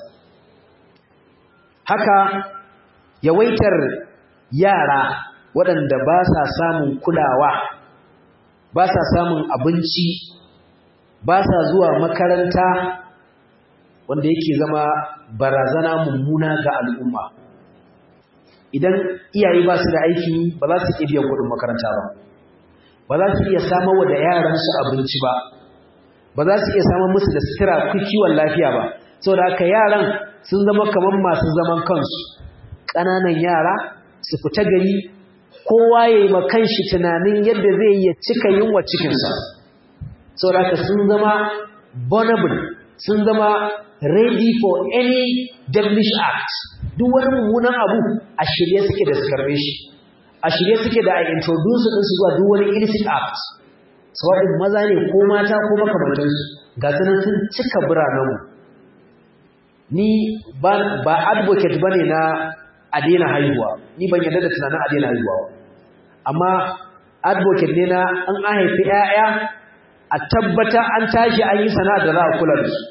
haka yawaitar yara waɗanda ba sa samun kulawa ba sa samun abinci ba sa zuwa makaranta wanda yake zama barazana mummuna ga al'umma idan iyaye ba su da aiki ba za su iya biyan kuɗin makaranta ba ba za su iya samar wa da yaransu abinci ba ba za su iya samar musu da sutura kiwon lafiya ba saboda haka yaran sun zama kamar masu zaman kansu ƙananan yara su fita gari kowa ya yi ma kanshi tunanin yadda zai iya cika yunwa cikinsa saboda haka sun zama vulnerable sun zama ready for any devilish act duk wani mummunan abu a shirye suke da su karbe shi a shirye suke da a introduce din su zuwa duk wani illicit act sawa'in maza ne ko mata ko makamantansu ga sanan sun cika biranenmu ni ba ba advocate bane na a daina haihuwa ni ban yarda da tunanin a daina haihuwa amma advocate ne na an an haifi 'ya'ya a tabbata an tashi an yi sana'a da za a kula da su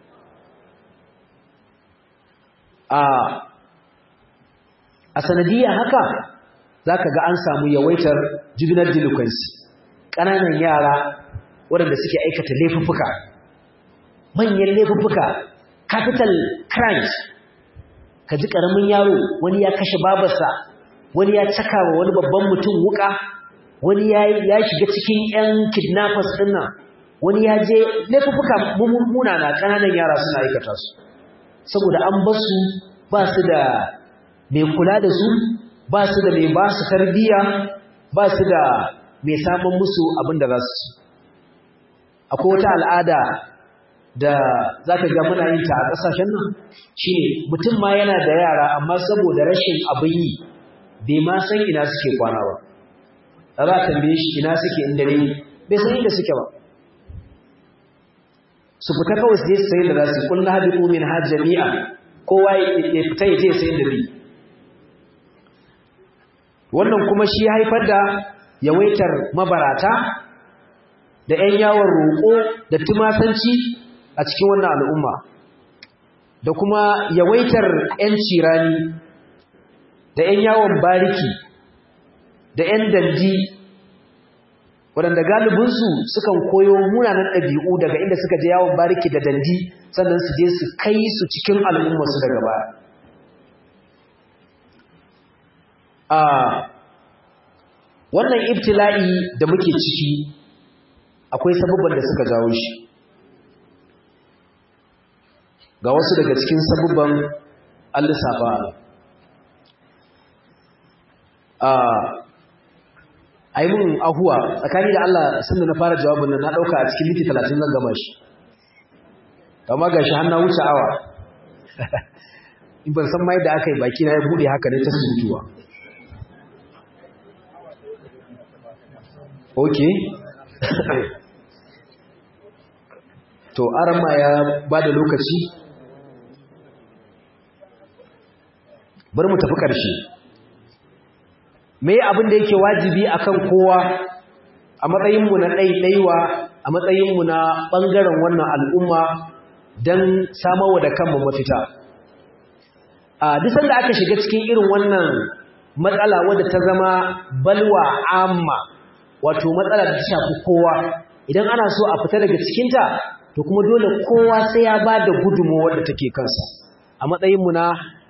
a sanadiyar haka za ka ga an samu yawaitar juvenile delinquency ƙananan yara waɗanda suke aikata laifuffuka manyan laifuffuka capital crimes ka ji ƙaramin yaro wani ya kashe babarsa wani ya caka wa wani babban mutum wuka wani ya shiga cikin 'yan kidnappers ɗin nan wani ya je laifuffuka munana ƙananan yara suna aikata su saboda an basu ba su da mai kula da su ba su da mai ba su tarbiyya ba su da mai samun musu abin da za su ci akwai wata al'ada da za ka ga muna yin ta a ƙasashen nan shi ne mutum ma yana da yara amma saboda rashin abin yi bai ma san ina suke kwana ba da za a tambaye shi ina suke inda ne bai san inda suke ba su fita kawai su je su sayi da za su kullum haɗi umin har jami'a kowa ya fita ya je sayi da bi wannan kuma shi haifar da yawaitar mabarata da 'yan yawon roƙo da tumasanci a cikin wannan al'umma da kuma yawaitar 'yan cirani da 'yan yawon bariki da 'yan dandi waɗanda galibinsu sukan koyo munanan ɗabi'u daga inda suka je yawon bariki da dandi sannan su je su kai su cikin al'ummarsu daga baya a wannan ibtila'i da muke ciki akwai sabubban da suka jawo shi ga wasu daga cikin sabubban al-lissafa a yi mun ahuwa tsakani da Allah sun da na fara jawabin nan na ɗauka a cikin miti talatin zan gama shi kama ga shi hannu wuce awa in ban san mai da aka yi baki na ya buɗe haka ne ta sujuwa ok to arama ya ba da lokaci bari mu tafi ƙarshe me abin da yake wajibi akan kowa a matsayinmu na ɗaiɗaiwa a matsayinmu na ɓangaren wannan al'umma don samarwa da kanmu mafita a duk sanda aka shiga cikin irin wannan matsala wadda ta zama balwa amma wato matsala da ta shafi kowa idan ana so a fita daga cikinta to kuma dole kowa sai ya ba da gudunmawar da take kansa a matsayinmu na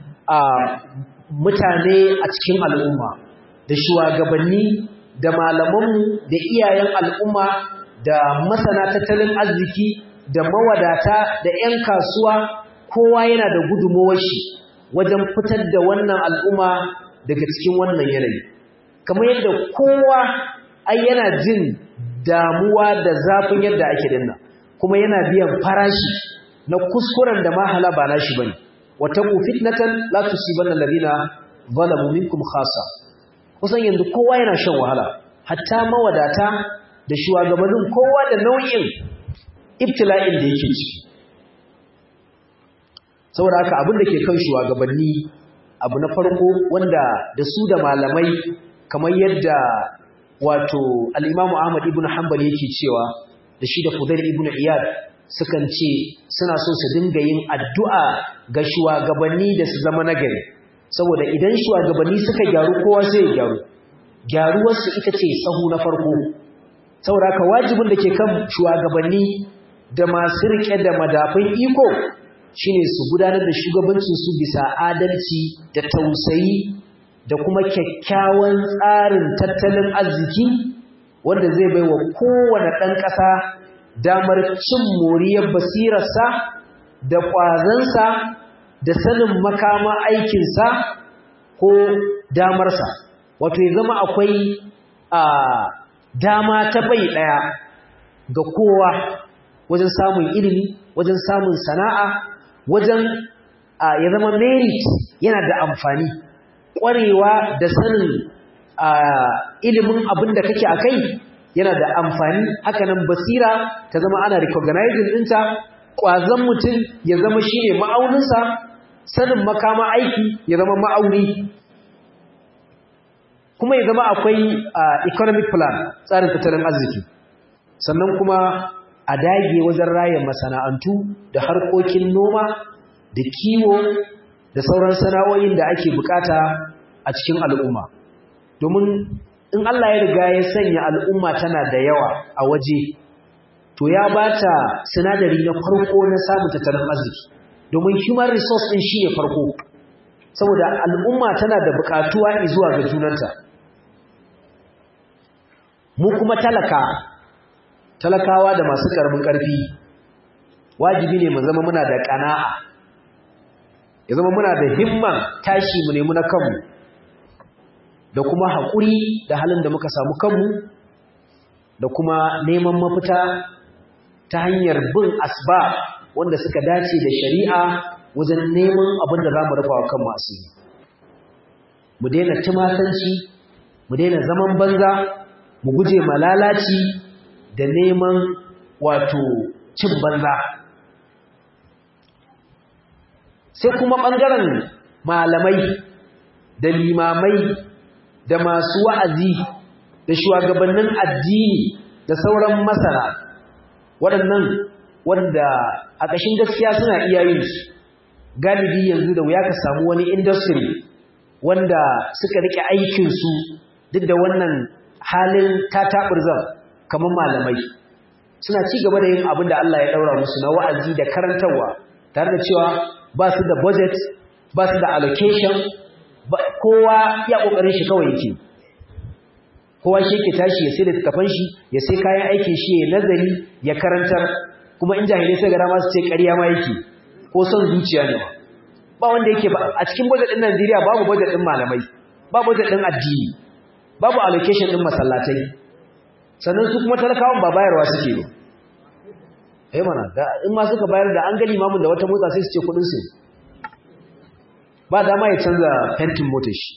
mutane a cikin al'umma da shugabanni da malamanmu da iyayen al'umma da masana tattalin arziki da mawadata da 'yan kasuwa kowa yana da gudunmawar shi wajen fitar da wannan al'umma daga cikin wannan yanayi kamar yadda kowa ai yana jin damuwa da zafin yadda ake dinna kuma yana biyan farashi na kuskuren da mahala ba nashi bane wata ku fitnatan la tusibanna alladhina zalamu minkum khassa kusan yanzu kowa yana shan wahala hatta mawadata da shugabannin kowa da nau'in ibtila'in da yake ciki saboda haka abin da ke kan shugabanni abu na farko wanda da su da malamai kamar yadda wato al-Imam Ahmad ibn Hanbal yake cewa da shi da Fudail ibn Iyad sukan ce suna so su dinga yin addu'a ga shugabanni da su zama nagari saboda idan shugabanni suka gyaru kowa sai ya gyaru gyaruwarsu ita ce sahu na farko saboda haka wajibin da ke kan shugabanni da masu rike da madafin iko shine su gudanar da shugabancin su bisa adalci da tausayi da kuma kyakkyawan tsarin tattalin arziki wanda zai bai wa kowane ɗan ƙasa damar cin moriyar basirarsa da ƙwazansa da sanin makama aikinsa ko damarsa wato ya zama akwai a dama ta bai ɗaya ga kowa wajen samun ilimi wajen samun sana'a wajen ya zama merit yana da amfani ƙwarewa da sanin ilimin abin da kake a kai yana da amfani hakanan basira ta zama ana recognizing ɗinta ƙwazon mutum ya zama shi ne ma'auninsa sanin makama aiki ya zama ma'auni kuma ya zama akwai economic plan tsarin tattalin arziki sannan kuma a dage wajen raya masana'antu da harkokin noma da kiwo da sauran sana'o'in da ake bukata a cikin al'umma domin in Allah ya riga ya sanya al'umma tana da yawa a waje to ya bata sinadari na farko na samun tattalin arziki domin human resource din shi ne farko saboda al'umma tana da bukatuwa zuwa ga junanta mu kuma talaka talakawa da masu karamin karfi wajibi ne mu zama muna da kana'a ya zama muna da himman tashi mu nemi na kanmu da kuma haƙuri da halin da muka samu kanmu da kuma neman mafita ta hanyar bin asba wanda suka dace da shari'a wajen neman abin da za mu rufa wa kanmu asiri mu daina tumatanci mu daina zaman banza mu guje malalaci da neman wato cin banza sai kuma ɓangaren malamai da limamai da masu wa'azi da shugabannin addini da sauran masana waɗannan wanda a ƙashin gaskiya suna iya yin su galibi yanzu da wuya ka samu wani industry wanda suka rike aikinsu duk da wannan halin tataɓurzan kamar malamai suna ci gaba da yin abin da Allah ya ɗaura musu na wa'azi da karantarwa tare da cewa ba su da budget ba su da allocation kowa ya ƙoƙarin shi kawai yake kowa shi ke tashi ya sai da tafan shi ya sai kayan aikin shi ya nazari ya karantar kuma in jahilai sai ga dama su ce ƙarya ma yake ko son zuciya ne ba wanda yake ba a cikin budget din Najeriya babu budget din malamai babu budget din addini babu allocation din masallatai sannan su kuma talakawan ba bayarwa suke ba eh mana da in ma suka bayar da an ga limamin da wata motsa sai su ce kudin su ba dama ya canza fentin motar shi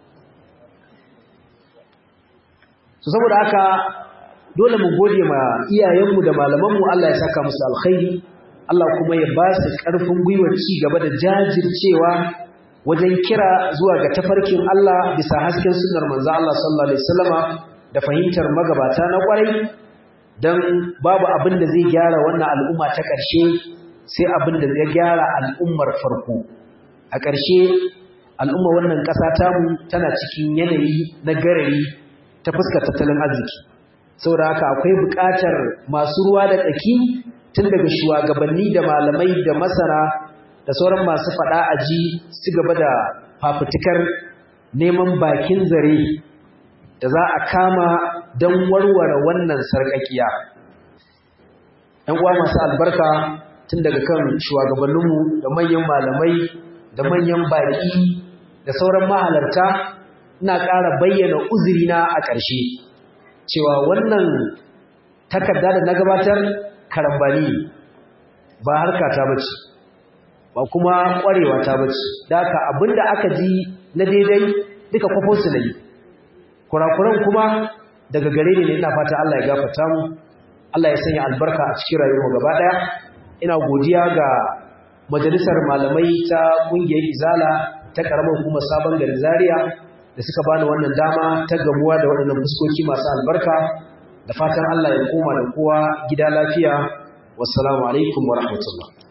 so saboda haka dole mu gode ma iyayenmu da malamanmu Allah ya saka musu alkhairi Allah kuma ya ba su ƙarfin gwiwar ci gaba da jajircewa wajen kira zuwa ga tafarkin Allah bisa hasken sunnar manzo Allah sallallahu alaihi wasallama da fahimtar magabata na kwarai dan babu abin da zai gyara wannan al'umma ta ƙarshe sai abin da zai gyara al'ummar farko a ƙarshe al'umma wannan ƙasa tamu tana cikin yanayi na garari ta fuskar tattalin arziki saboda haka akwai buƙatar masu ruwa da tsaki tun daga shugabanni da malamai da masana da sauran masu faɗa a ji su gaba da fafutukar neman bakin zare da za a kama don warware wannan sarƙaƙiya. ‘Yan uwa masu albarka tun daga kan shugabanninmu da manyan malamai da manyan baƙi da sauran mahalarta ina ƙara bayyana uzurina a ƙarshe cewa wannan takarda da na gabatar karambani ba harka ta bace ba kuma ƙwarewa ta bace da haka abinda aka ji na daidai duka kwafo su nayi kurakuran kuma daga gare ne ina fata Allah ya gafarta mu Allah ya sanya albarka a cikin rayuwar gaba daya ina godiya ga majalisar malamai ta kungiyar Izala ta karamar hukumar sabon garin Zaria da suka bani wannan dama ta gamuwa da waɗannan fuskoki masu albarka da fatan Allah ya koma da kowa gida lafiya wassalamu alaikum wa rahmatullah